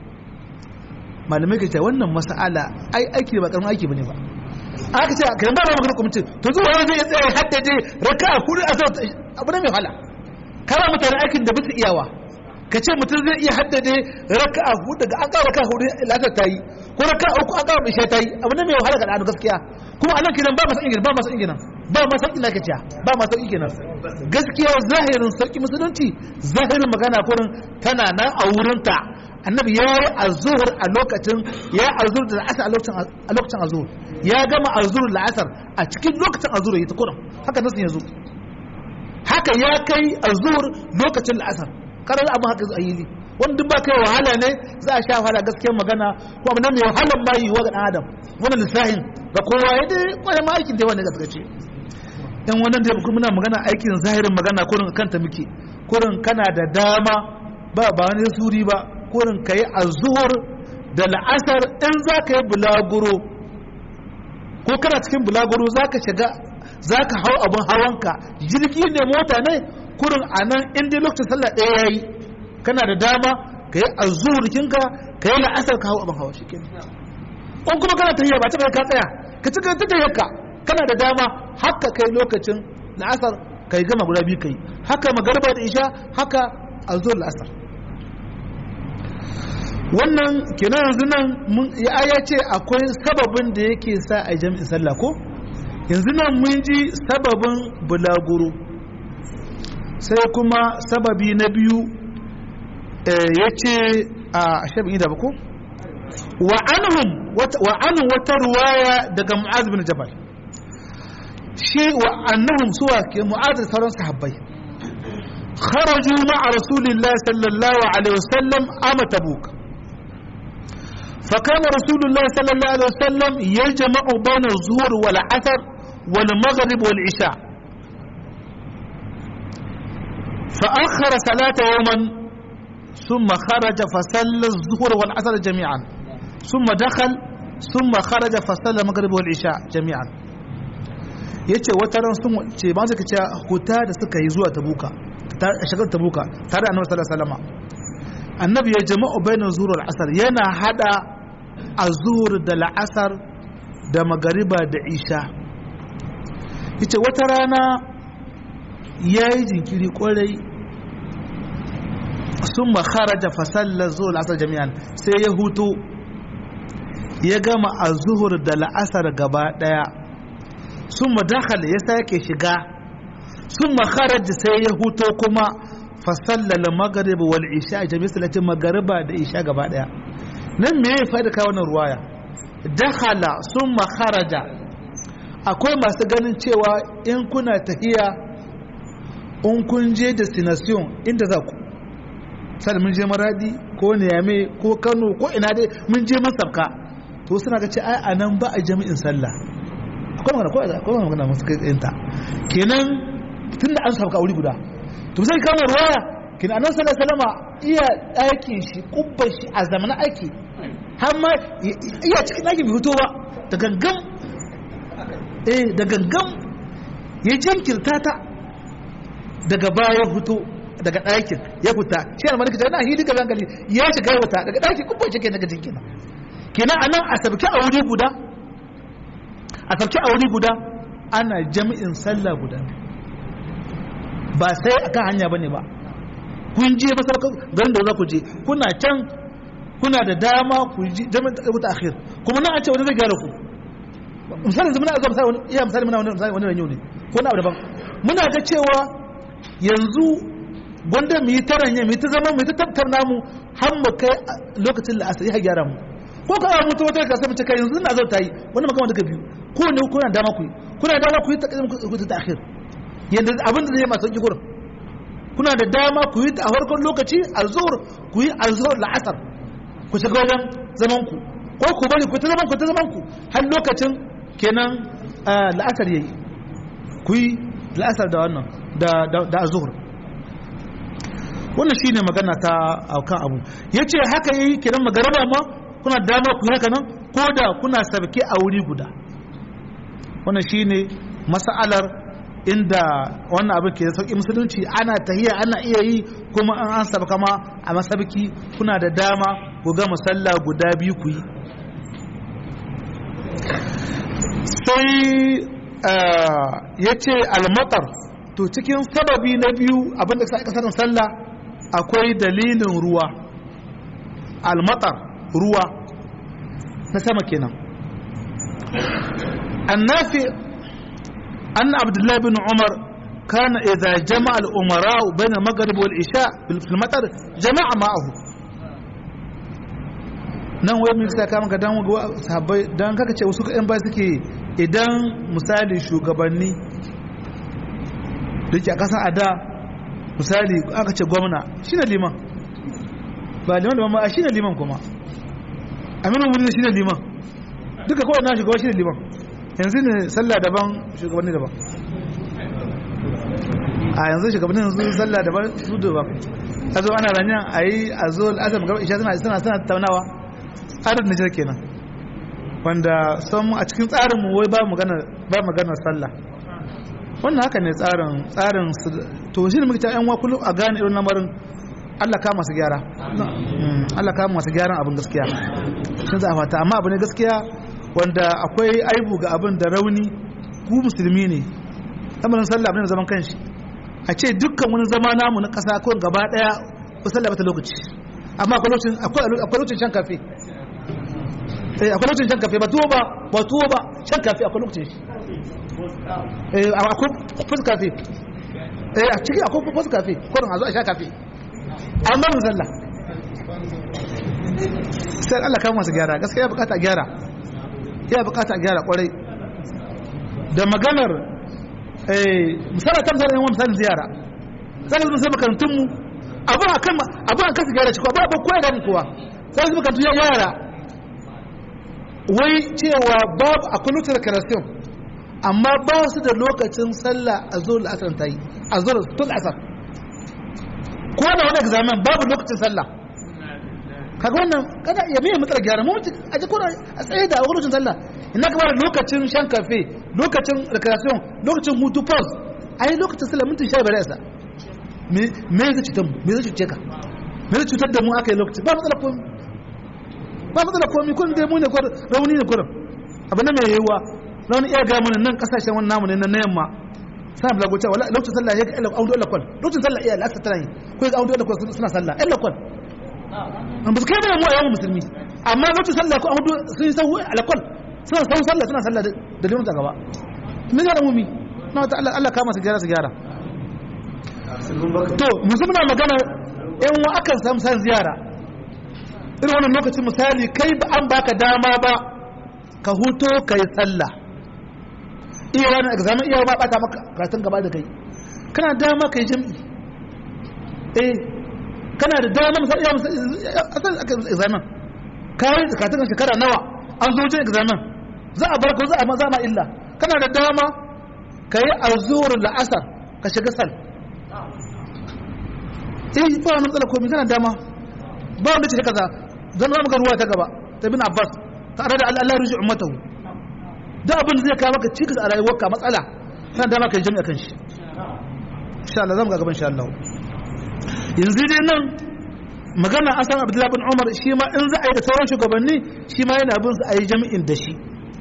Speaker 1: malamai ka ce wannan mas'ala ai aiki ba karamin aiki bane ba aka ce kan ba ba magana kwamitin to zuwa wani zai tsaye haddade raka a hudu a sau abu ne mai wahala kama mutane aikin da bisa iyawa ka ce mutum zai iya haddade raka a hudu daga an kawo raka hudu latar ta yi ko raka uku an kawo isha ta yi abu ne mai wahala ga ɗanu gaskiya kuma anan kinan ba masu ingina ba masu ingina ba masu sauƙi na kaciya ba masu sauƙi kenan gaskiya zahirin sauƙi musulunci zahirin magana kurin tana nan a wurinta annabi ya yi azuhur a lokacin ya yi azuhur da la'asar a lokacin azuhur ya gama azuhur la'asar a cikin lokacin azuhur ya ta kuran haka nasu yanzu haka ya kai azuhur lokacin la'asar karar abin haka a yi wani duk ba kai wahala ne za a sha wahala gaskiyar magana ko abu nan mai wahalar ma yi wa ga adam wannan lissahin ga kowa ya dai kwaye ma aikin da wani gaskace yan wannan da kuma muna magana aikin zahirin magana kurin kanta muke kurin kana da dama ba ba wani suri ba kurin ka yi azuhur da la'asar in za ka yi bulaguro ko kana cikin bulaguro za ka shiga za ka hau abin hawanka jirgi ne mota ne kurin a nan inda lokacin sallah ɗaya ya yi kana da dama ka yi azuhur kinka ka yi la'asar ka hau abin hawa shi kenan in kuma kana tafiya ba ta kai ka tsaya ka ci ta tafiya ka kana da dama haka kai lokacin la'asar kai gama guda biyu kai haka magarba da isha haka azur la'asar wannan kenan yanzu nan ya ya ce akwai sababin da yake sa a jami'in sallah ko yanzu nan mun ji sababin bulaguro sai kuma sababi na biyu ya ce a shabin da ba ko wa anhum wata ruwaya daga mu'az bin jabal shi wa annahum suwa ke mu'az da sauran sahabbai kharaju ma'a rasulillahi sallallahu alaihi wasallam ama tabuk فكان رسول الله صلى الله عليه وسلم يجمع بين الظهر والعصر والمغرب والعشاء فأخر صلاة يوما ثم خرج فصلى الظهر والعصر جميعا ثم دخل ثم خرج فصلى المغرب والعشاء جميعا yace wata ran sun ce ba su kace huta da suka yi zuwa tabuka ta shagar tabuka tare da annabi sallallahu alaihi wasallam annabi ya jama'u bainar zuhur asar yana hada azur da la'asar da magariba da isha yace wata rana ya yi jinkiri kwarai sun makaraja fasallar zuhur la'asar jami'an sai ya hutu ya gama azuhur da la'asar gaba daya sun madakal ya sake shiga sun makaraja sai ya hutu kuma fasallala magarib wal isha jami'a salatin magariba da isha gaba daya nan me ya faɗi kawo wannan ruwaya dakhala summa kharaja akwai masu ganin cewa in kuna tahiya in kun je destination inda za ku sai mun je maradi ko niyame ko kano ko ina dai mun je masarka to suna ga ce ai anan ba a jami'in sallah akwai magana ko akwai magana musu kai tsayinta kenan tunda an sauka wuri guda to sai kama ruwaya kin annan sallallahu alaihi wasallam iya ɗakin shi kubban shi a zamanin aiki har ma iya cikin ɗakin bai fito ba da gangan eh da gangan ya jinkirta ta daga baya fito daga ɗakin ya fita shi ne malaka na hidi gaban gali ya shiga ya fita daga ɗakin kubban shi ke daga jinkina kenan anan a sabki a wuri guda a sabki a wuri guda ana jami'in sallah guda ba sai akan hanya bane ba kun je masarautar garin da za ku je kuna can kuna da dama ku ji jami'in ta akhir kuma nan an ce wani zai gyara ku misali yanzu muna ga misali wani iya misali muna wani wani ranyo ne ko na abu daban muna ga cewa yanzu gwanda mu yi taranya mu yi ta zama mu yi ta tattauna mu har mu kai lokacin da asali ya gyara mu ko ka mutu wata ka samu kai yanzu ina zau ta yi wani makama daga biyu ko ne kuna dama ku yi kuna dama ku yi ta ku ta akhir yanda abin da zai masu sauki gurin kuna da dama ku yi a farkon lokaci alzuhur ku yi alzuhur la'asar ku shiga wajen zaman ku ko ku bari ku ta zaman ku ta zaman ku har lokacin kenan la'asar yayi ku yi la'asar da wannan da da azhur wannan shine magana ta aukan abu yace haka yi kenan magaraba ma kuna da dama ku haka nan ko da kuna sabke a wuri guda wannan shine mas'alar inda wannan abin ke sauƙi musulunci ana tahiya ana iya yi kuma an an saba kama a masabki kuna da dama ku ga musalla guda biyu ku yi sai ya ce almatar to cikin sababi na biyu abinda sa kasar sallah akwai dalilin ruwa almatar ruwa na sama kenan annafi أن عبد الله بن عمر كان إذا جمع الأمراء بين المغرب والعشاء في المطر جمع معه nan wai mun saka maka dan sahabbai dan kaka ce wasu ƴan ba suke idan misali shugabanni da ke a kasan ada misali aka ce gwamna shine liman ba liman da ba shine liman kuma aminu wuri shine liman duka kawai na shugaba shine liman yanzu ne sallah daban shugabanni daban a yanzu shugabanni yanzu sallah daban su daban a zo ana ranyan a yi a zo al'asar magana isha suna suna suna taunawa tsarin nijar kenan wanda son a cikin tsarin mu wai ba magana ba magana sallah wannan haka ne tsarin tsarin to shi ne muke ta yan wa kullum a gane irin lamarin Allah ka masu gyara Allah ka masu gyaran abin gaskiya sun za a fata amma abu ne gaskiya wanda akwai aibu ga abin da rauni ku musulmi ne lamarin sallah abin da zaman kanshi a ce dukkan wani zama namu na ƙasa ko gaba ɗaya ko sallah bata lokaci amma akwai lokacin akwai lokacin shan kafe eh akwai lokacin shan kafe ba tuwo ba ba tuwo ba shan kafe akwai lokacin shi eh akwai fus kafe eh a ciki akwai fus kafe ko a zo a sha kafe amma mun sallah sai Allah kawo masu gyara gaskiya ya bukata gyara ya bukata gyara kwarai da maganar misali ta misali yawan misalin ziyara zaka zuwa sai makarantunmu abin a kan abin a kan gyara shi ba ba koya da mu kowa sai su makarantu ya yara wai cewa babu a kullum da karasiyon amma ba su da lokacin sallah a zuwa la'asar ta yi a zuwa tun asar ko da wani examen babu lokacin sallah kaga wannan kada ya mai matsala gyara mu a ji kuna a tsaye da lokacin sallah ina ka bada lokacin shan kafe lokacin recreation lokacin hutu pause a yi lokacin sallah mintin sha biyar yasa me zai cutar mu me zai cuce ka me zai cutar da mu aka yi lokaci ba matsala komi ba matsala komi kun dai mu ne kwarar rauni ne kwarar abu na mai yiwuwa rauni iya ga mana nan kasashen wani namu ne na yamma sana bala goce wala lokacin sallah ya ga audu lakwal lokacin sallah iya laksa tana yi ko ga audu lakwal suna sallah ɗan lakwal ba su kai da mu a yawan musulmi amma lokacin sallah ko audu sun yi sahu alakwal suna sahu sallah suna sallah da limun gaba me ga mu mi na wata Allah Allah kama su gyara su gyara to musu muna magana yan wa akan samu san ziyara irin wannan lokacin misali kai ba an baka dama ba ka huto kai sallah iya wani examen iya ba bata maka karatun gaba da kai kana dama kai jami'i eh kana da dama misali iya misali examen kai karatun shekara nawa an zo wajen examen za a barka za a maza ma illa kana da dama ka yi azur la'asar ka shiga sal eh ba wani matsala komai kana dama ba wanda ce kaza zan zama ga ruwa ta gaba ta bin abbas tare da allah ruji ummatahu da abin da zai kawo maka cikas a rayuwarka matsala kana dama ka yi jami'a kan shi insha Allah zamu ga gaban insha Allah yanzu dai nan magana an san Abdullahi bin Umar shi ma in za a yi da sauran shugabanni shi ma yana bin su a yi jami'in da shi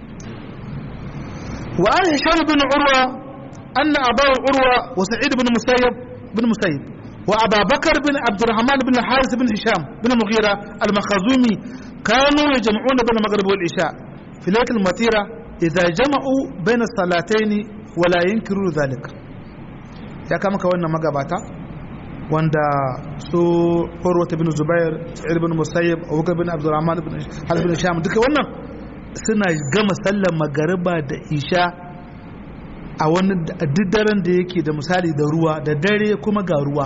Speaker 1: wa an hisham bin urwa anna abahu urwa wa sa'id bin musayyib bin musayyib wa aba bakar bin abdurrahman bin haris bin hisham bin mughira al-makhazumi kanu yajma'una bayna maghrib wal isha fi laylat al-matira idza jama'u bayna as-salatayn wa la yunkiru dhalika ya kama ka wannan magabata wanda su urwata bin zubair sa'id bin musayyib abubakar bin abdurrahman bin harith bin sham duka wannan suna gama sallar magariba da isha a wani duk daren da yake da misali da ruwa da dare kuma ga ruwa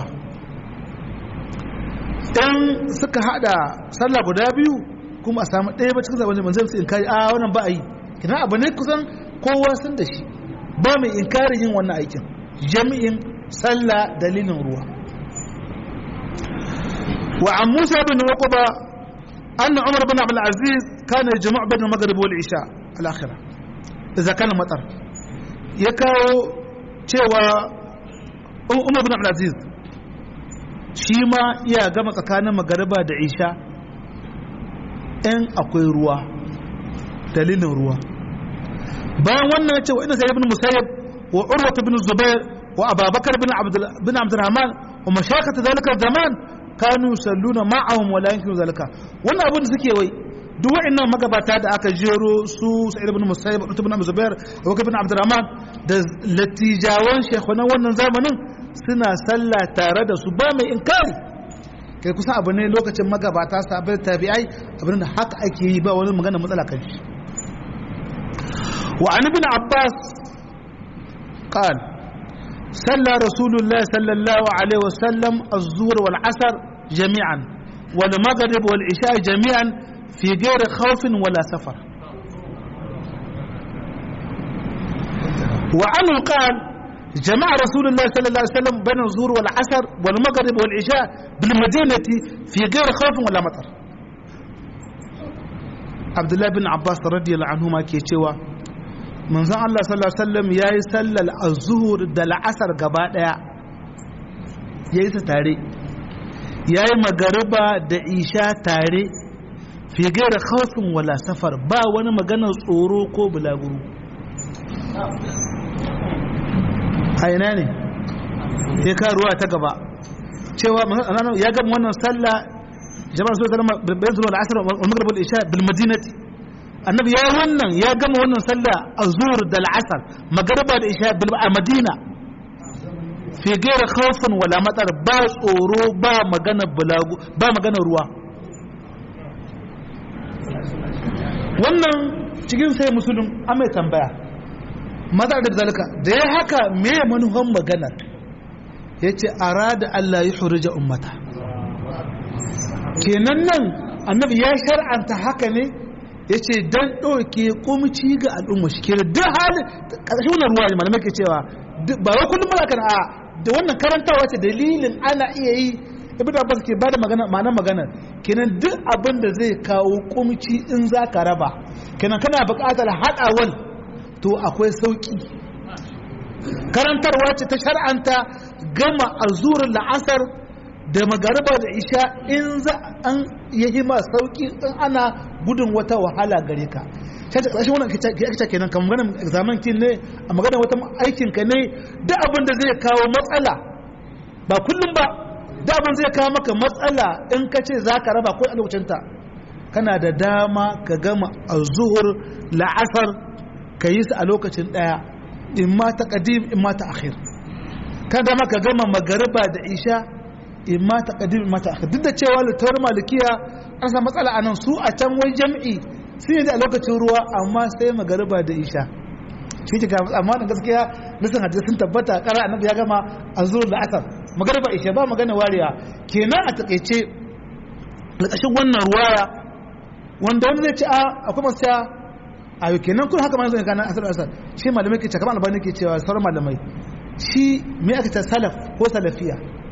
Speaker 1: dan suka hada sallah guda biyu kuma a samu ɗaya ba cikin zaɓen manzan su inkari a wannan ba a yi kina abu ne kusan kowa sun da shi ba mai inkarin yin wannan aikin jami'in sallah dalilin ruwa وعن موسى بن عقبة أن عمر بن عبد العزيز كان يجمع بين المغرب والعشاء الآخرة إذا كان مطر يكاو cewa Umar bin Abdulaziz shi ma iya gama tsakanin magariba da isha in akwai ruwa dalilin ruwa bayan wannan ya ce wa ina sai ibn musayyib wa urwa bin zubair wa ababakar bin abdurrahman wa mashakata zalika zaman kanu salluna ma'ahum wala yankiru zalika wannan abin da suke wai duk wa'annan magabata da aka jero su sa'id ibn musayyib ibn ibn zubair abu ibn abdurrahman da latijawan shekhunan wannan zamanin suna sallah tare da su ba mai inkari kai kusan abu ne lokacin magabata sabai tabi'ai abin da haka ake yi ba wani magana matsala kan shi wa an ibn abbas قال صلى رسول الله صلى الله عليه وسلم الظهر والعصر جميعا والمغرب والعشاء جميعا في غير خوف ولا سفر وعنه قال جمع رسول الله صلى الله عليه وسلم بين الظهر والعصر والمغرب والعشاء بالمدينة في غير خوف ولا مطر عبد الله بن عباس رضي الله عنهما كي manzon Allah sallallahu alaihi wasallam yayi sallar az-zuhur da la'asar gaba daya yayi ta tare yayi magariba da isha tare fi gaira khawfin wala safar ba wani maganar tsoro ko bulaguro a ina ne ya ka ruwa ta gaba cewa ya gama wannan sallah jama'a su sallama bayan zuwa al'asar wa maghrib al-isha bil madinati annabi ya wannan ya gama wannan sallah azhur da al'asar magriba da isha bil madina fi gaira khawfin wala matsar ba tsoro ba magana bulagu ba magana ruwa wannan cikin sai musulun an mai tambaya maza da zalika da ya haka me manuhan maganar ya ce arada Allah ya hurja ummata kenan nan annabi ya shar'anta haka ne ya ce don ɗauke kumci ga al'umma shi kenan duk halin ƙarshen wannan ruwa ne malamai ke cewa ba wai kullum mala kan a da wannan karantawa ce dalilin ana iya yi ibn abbas ke bada magana ma'anar magana kenan duk abin da zai kawo kumci in za ka raba kenan kana buƙatar haɗawal to akwai sauƙi karantarwa ce ta shar'anta gama azurin la'asar da magariba da isha in za an yi ma sauƙi in ana gudun wata wahala gare ka sai ta ƙarshen wannan kice kenan kan maganar examen kin ne a maganar wata aikin ka ne duk abin da zai kawo matsala ba kullum ba duk abin zai kawo maka matsala in ka ce za ka raba ko a lokacinta kana da dama ka gama azuhur la'asar ka yi su a lokacin ɗaya in ma ta ƙadim in ma ta akhir kan dama ka gama magariba da isha in ma ta ƙadim in ma ta akhir duk da cewa littawar malikiya an samu matsala a nan su a can wai jam'i sun yi a lokacin ruwa amma sai magariba da isha shi ke ga amma da gaskiya nisan hadisi sun tabbata kara annabi ya gama a zuwa da asar magariba isha ba magana wariya kenan a takaice ƙarƙashin wannan ruwaya wanda wani zai ce a akwai masu cewa a yau kenan kun haka ma zai gana asar asar shi malamai ke ce kamar albani ke cewa sauran malamai shi me aka ce salaf ko salafiya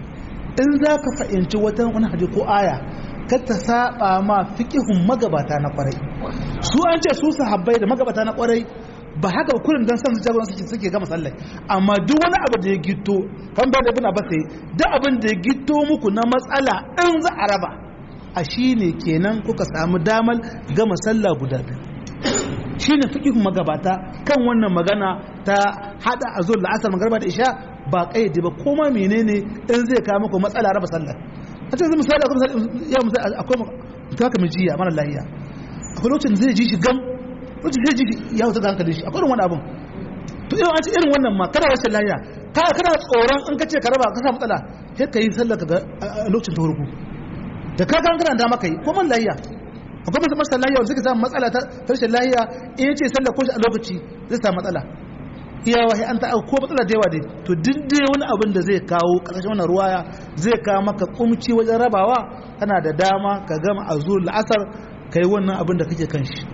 Speaker 1: in za ka fahimci wata wani hadisi ko aya kar ta saba ma fiqihun magabata na kwarai su an ce su sahabbai da magabata na kwarai ba haka ba kullum dan san su jagoran suke suke gama sallah amma duk wani abu da ya gito kan ba da ibn abbas sai duk abin da ya gito muku na matsala in za a raba a shine kenan kuka samu damar gama sallah guda biyu shine fiqihun magabata kan wannan magana ta hada azul la'asar magriba da isha ba kayyade ba koma menene in zai kawo muku matsala raba sallah a cikin misali akwai misali ya misali akwai mutaka mai jiya mara lahiya akwai lokacin zai ji shi gam lokacin zai ji ya wuta ga hankalin shi akwai irin wani abun to irin an ce irin wannan ma kana rashin lahiya ka kana tsoron in ka ce ka raba ka sa matsala sai ka yi sallar ka a lokacin ta farko da ka ga kana da maka yi ko man lahiya akwai masu masu lahiya wanda suka samu matsala ta rashin lahiya in ya ce sallar ko shi a lokaci zai samu matsala iya wahi an ta ko matsala da yawa dai to duk dai wani abin da zai kawo ƙarshen wannan ruwaya zai kawo maka kumci wajen rabawa kana da dama ka gama a zuwa la'asar ka yi wannan abin da kake kan shi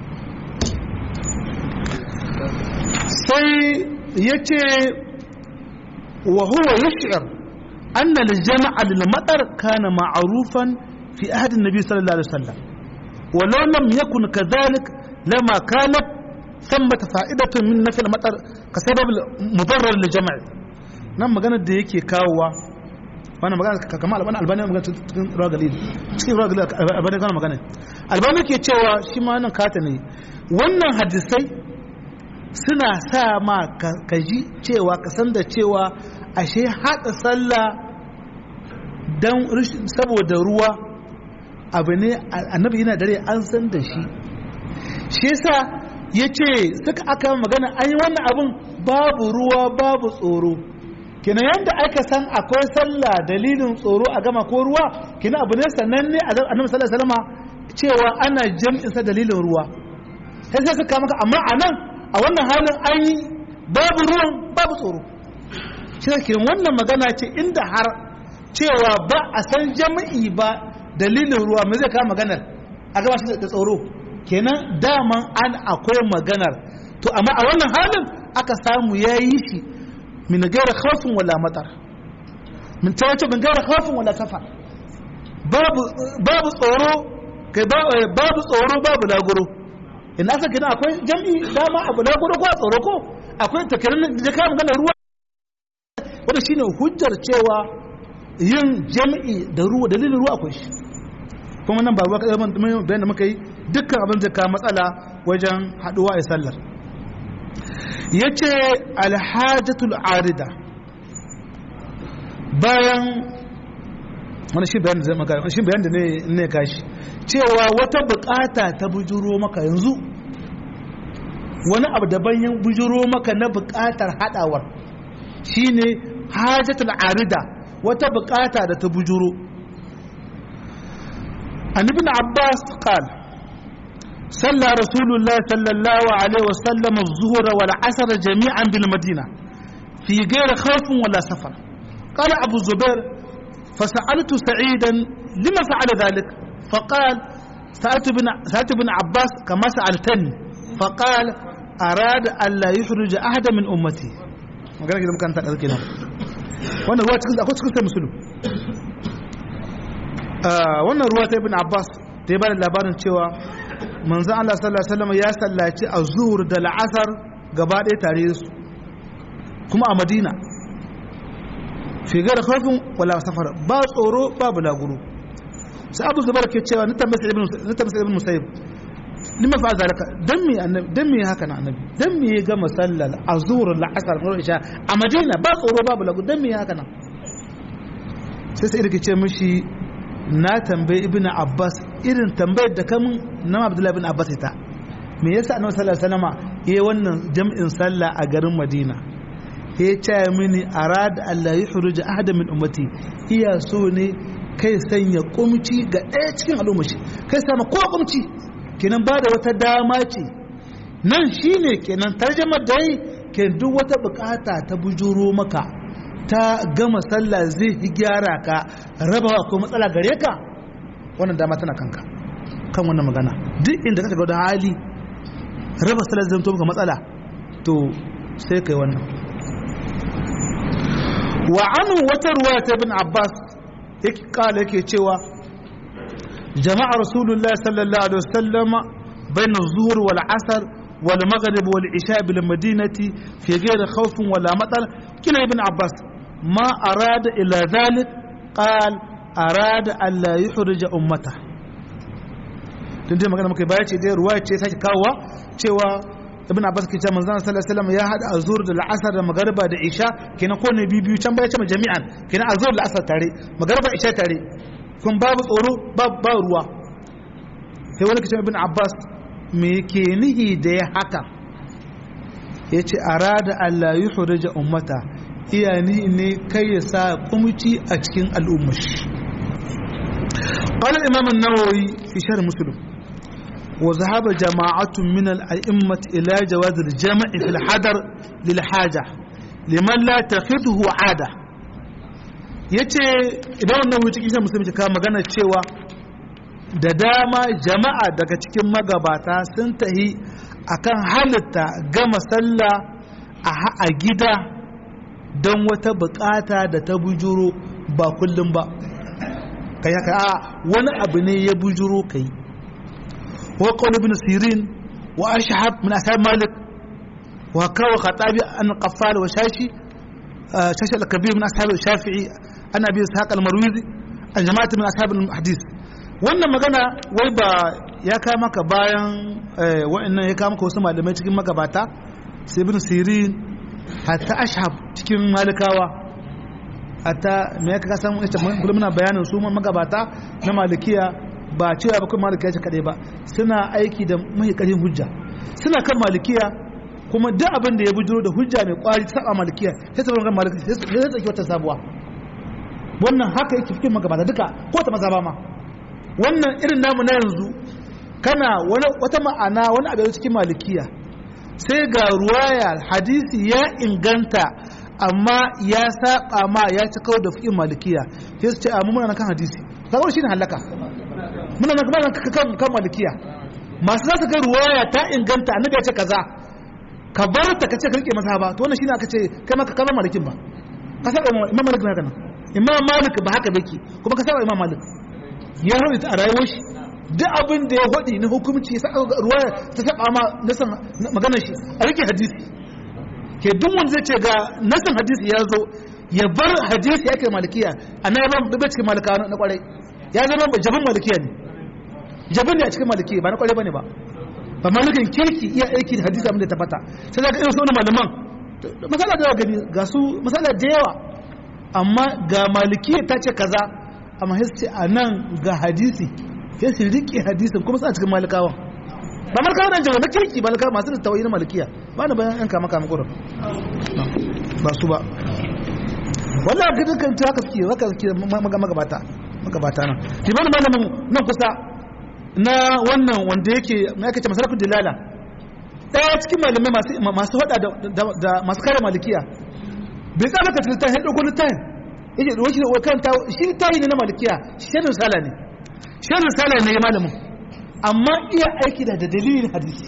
Speaker 1: sai ya ce wa huwa yash'ar anna al-jama'a lil matar kana ma'rufan fi ahd an-nabi sallallahu alaihi wasallam ولو لم يكن كذلك لما كانت ثمة فائدة من نفي المطر كسبب مضرر للجمع nan magana da yake kawowa wannan magana kamar albani albani magana cikin ruwa galil cikin ruwa galil albani kana magana albani ke cewa shi ma nan kata ne wannan hadisai suna sa ma ka ji cewa ka san da cewa ashe haɗa sallah dan saboda ruwa abu ne annabi yana dare an san da shi shi yasa ya ce suka aka magana an yi wannan abin babu ruwa babu tsoro kina yadda aka san akwai sallah dalilin tsoro a gama ko ruwa kina abu ne sannan ne a annabi sallallahu alaihi wasallam cewa ana jam'in sa dalilin ruwa sai sai suka maka amma a nan a wannan halin an yi babu ruwan babu tsoro shi ne wannan magana ce inda har cewa ba a san jami'i ba dalilin ruwa mai zai kawo maganar a gaba shi da tsoro kenan daman an akwai maganar to amma a wannan halin aka samu ya yi shi min gaira khawfin wala matar min ta wace min gaira khawfin wala safar babu tsoro kai babu tsoro babu lagoro in aka gina akwai jam'i dama abu lagoro ko a tsoro ko akwai takirin da ka magana ruwa wanda shine hujjar cewa yin jam'i da ruwa dalilin ruwa akwai shi kuma nan ba ruwa kaɗai bayan da muka yi dukkan abin da ka matsala wajen haɗuwa a sallar ya ce alhajatul arida bayan wani shi bayan da zai maka shi bayan da ne ne kashi cewa wata bukata ta bujuro maka yanzu wani abu daban ya bujuro maka na bukatar hadawar shine hajatul arida wata bukata da ta bujuro an ibn abbas qala صلى رسول الله صلى الله عليه وسلم الظهر والعصر جميعا بالمدينة في غير خوف ولا سفر قال أبو الزبير فسألت سعيدا لما فعل ذلك فقال سألت بن, سألت بن عباس كما سألتني فقال أراد أن لا يخرج أحد من أمتي magana gidan kan taɗa kenan wannan ruwa cikin akwai cikin sai musulun wannan ruwa ta ibn abbas ta yi bada labarin cewa manzan Allah sallallahu alaihi wasallam ya sallaci a zuhur da la'asar gaba ɗaya tare su kuma a madina figar kafin wala safar ba tsoro ba bulaguro sai abu zubar ke cewa na tambasa ibn musayyib lima fa zalika dan me annabi dan me haka na annabi dan me ya ga masallal azhur al-asr ko isha a madina ba tsoro ba bulaguro dan me haka na sai sai irke ce mishi na tambayi ibn abbas irin tambayar da kamun na abdullahi ibn abbas ita me yasa annabi sallallahu alaihi wasallam yayi wannan jam'in sallah a garin madina ya ce mini arada Allah ya huruja ahada min ummati iya so ne kai sanya kumci ga ɗaya cikin al'ummashi kai sama ko kumci kenan ba da wata dama ce nan shine kenan tarjamar da yi ke duk wata bukata ta bujuro maka ta gama sallah zai yi gyara ka rabawa ko matsala gare ka wannan dama tana kanka kan wannan magana duk inda ka shiga da hali raba sallah zai to maka matsala to sai kai wannan wa anu wata ruwa ta ibn abbas yake kala yake cewa jama'a rasulullahi sallallahu alaihi wasallama bayna zuhur wal asr wal maghrib wal isha bil madinati fi ghairi khawfin wala matar kina ibn abbas ma arada ila dhalik qal arada an la yuhrija ummata tun dai magana muka baya ce dai ruwa ce sake kawowa cewa ibn abbas ke cewa manzon sallallahu alaihi wasallam ya hada azur da al'asar da magariba da isha kenan ko ne biyu can baya ce jami'an kenan azur da al'asar tare magariba isha tare kun babu tsoro babu ruwa sai wani kace ibn abbas me ke nihi da ya haka yace arada Allah yuhrija ummata iya ni ne kai ya sa kumci a cikin al'ummar قال الإمام النووي في شرح مسلم وذهب جماعة من الأئمة إلى جواز الجمع في الحضر للحاجة لمن لا تخذه عادة yace idan wannan wuce kishin musulmi ka magana cewa da dama jama'a daga cikin magabata sun tahi akan halitta gama sallah a gida don wata bukata da ta bujuro ba kullum ba kai haka a wani abu ne ya bujuro kai وقول ابن سيرين وأشحب من أصحاب مالك وكاو خطابي أن قفال وشاشي آه شاشي الكبير من أصحاب الشافعي أنا أبي إسحاق المرويزي الجماعة من أصحاب الحديث wannan magana wai ba ya kawo maka bayan wa'annan ya kawo maka wasu malamai cikin magabata sai ibn sirin hatta ashab cikin malikawa hatta me ya kaka san ita muna bayanin su magabata na malikiya ba cewa ba kuma malikiya ce kadai ba suna aiki da mai karin hujja suna kan malikiya kuma duk abin da ya bujuro da hujja mai kwari ta saba malikiya sai ta kan malikiya sai ta tsaki wata sabuwa wannan haka yake cikin magabata duka ko ta maza ba ma wannan irin namu na yanzu kana wata ma'ana wani abu cikin malikiya sai ga ruwaya hadisi ya inganta amma ya saba ma ya ci kawo da fi'in malikiya sai su ce a mu muna kan hadisi kaga shi ne halaka muna nan kamar kan kan malikiya masu za su ga ruwaya ta inganta annabi ya ce kaza ka bar ta kace ka rike masa ba to wannan shine aka ce kai maka kaza malikin ba ka saba imam malik na kana imam malik ba haka bake kuma ka saba imam malik ya rubuta a rayuwar shi duk abin da ya hodi na hukunci sai ruwaya ta saba ma nasan maganar shi a rike hadisi ke duk wanda zai ce ga nasan hadisi ya zo ya bar hadisi yake malikiya annabi ba cikin malika na kwarai ya zama jabin malikiya ne jabin ne a cikin malikiya ba na kwarai bane ba ba malikin kirki iya aiki da hadisi abin da tabbata sai zaka irin sunan malaman masala da gani ga su masala da yawa amma ga malikiya ta ce kaza amma sai a nan ga hadisi sai su riƙe hadisin kuma suna cikin malikawan ba malikawa na jama'a na kirki malikawa masu da tawayi na malikiya ba na bayan yan kama kama kurin ba su ba wallah ga dukkan ta haka suke haka suke magabata magabata nan liman malamin nan kusa na wannan wanda yake na yake ce masarafin dilala ɗaya cikin malamai masu hada da masu kare malikiya bai tsara ka filta ya ɗauko littafin yake da wakil wakanta shi littafi ne na malikiya shirin sala ne shirin sala ne ya malamin amma iya aiki da dalilin hadisi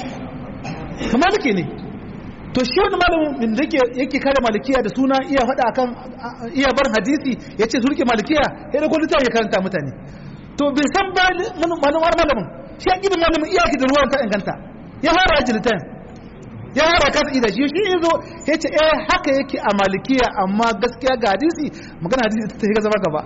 Speaker 1: kama duke ne to shi wani malamin da yake kare malikiya da suna iya faɗa akan iya bar hadisi ya ce su rike malikiya ya ɗauko littafin ya karanta mutane to bai san ba malamar malamin shi ya ƙi malamin iya ki da ruwan ta inganta ya fara aji littafin ya fara kasa ida shi shi zo ya ce eh haka yake a malikiya amma gaskiya ga hadisi magana hadisi ta shiga zama gaba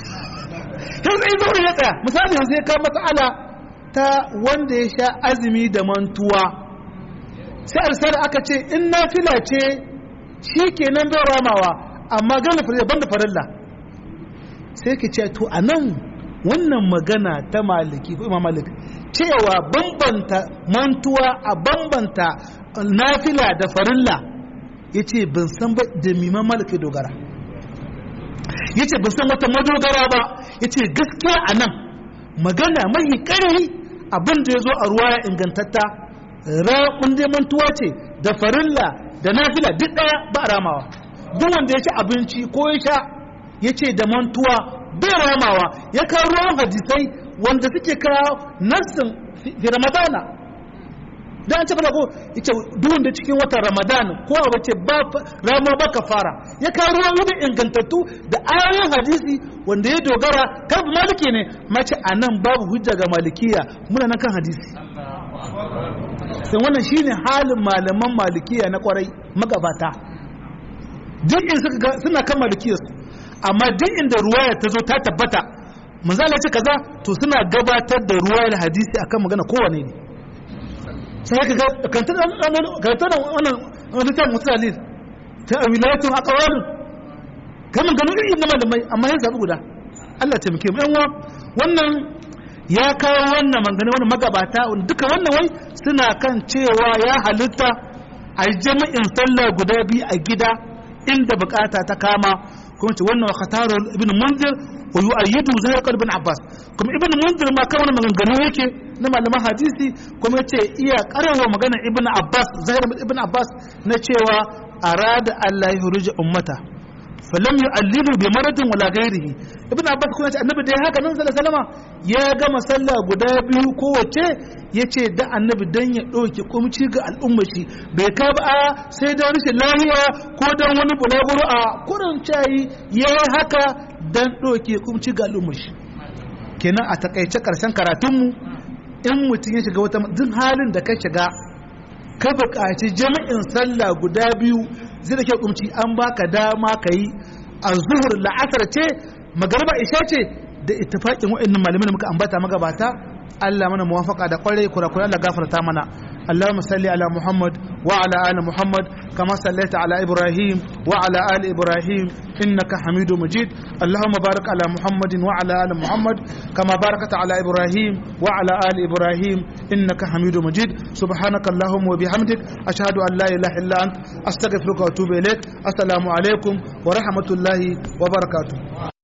Speaker 1: sai sai zo ya tsaya misali yanzu ya kawo matsala ta wanda ya sha azumi da mantuwa sai arsala aka ce in nafila ce shi kenan bai ramawa amma gana farilla banda farilla sai ka ce to anan wannan magana ta maliki ko imam malik cewa bambanta mantuwa a bambanta nafila da farilla ya ce ban san ba da miman maliki dogara ya ce ban san wata madogara ba ya ce gaskiya a nan magana mai ƙarfi abin da ya zo a ruwa ya ingantatta raƙun dai mantuwa ce da farilla da nafila duk ɗaya ba a ramawa duk wanda ya ci abinci ko ya sha ya ce da mantuwa bai ramawa ya kawo ruwan hadisai wanda suke kawo nassin fi ramadana da an ce fara ko ita duhun da cikin watan ramadan ko a wace ba rama ba fara ya kawo ruwan wani ingantattu da ayoyin hadisi wanda ya dogara kan maliki ne mace a nan babu hujja ga malikiya muna nan kan hadisi sai wannan shine halin malaman malikiya na kwarai magabata duk in suka suna kan malikiyarsu amma duk inda ruwaya ta zo ta tabbata manzala ce kaza to suna gabatar da ruwayar hadisi akan magana kowane ne sai ka ga kantar wannan littafin musulali ta wilayatun a ƙawarin kamun gano irin na malamai amma yin zaɓi guda Allah taimake mu yanwa wannan ya kawo wannan mangane wani magabata duka wannan wai suna kan cewa ya halitta a jami'in sallah guda biyu a gida inda bukata ta kama kuma ce wannan khatarar ibn munzir wa yu'ayyidu zahir ibn abbas kuma ibn munzir ma kan wannan maganganu yake na malaman hadisi kuma yace iya karawa magana ibn abbas zahir ibn abbas na cewa arada allah yurja ummata falam yu'allilu bi maradin wala ghairihi ibn abbas kuma yace annabi dai haka nan sallallahu alaihi wasallam ya gama sallah guda biyu kowace yace da annabi dan ya dauke kumci ga al'ummar shi bai ka ba sai da rashin lahiya ko dan wani bulaguro a kurin cayi yayi haka dan dauke kumci ga al'ummar shi kenan a takaice karshen karatunmu in mutum ya shiga wata duk halin da ka shiga ka buƙaci jami'in sallah guda biyu zai da ke kumci an baka dama ka yi a zuhur la'asar ce magarba isha ce da ittifaqin wa'annan malamai da muka ambata magabata Allah mana muwafaka da kwarai kurakurai Allah gafarta mana اللهم صل على محمد وعلى آل محمد كما صليت على إبراهيم وعلى آل إبراهيم إنك حميد مجيد اللهم بارك على محمد وعلى آل محمد كما باركت على إبراهيم وعلى آل إبراهيم إنك حميد مجيد سبحانك اللهم وبحمدك أشهد أن لا إله إلا أنت أستغفرك وأتوب إليك السلام عليكم ورحمة الله وبركاته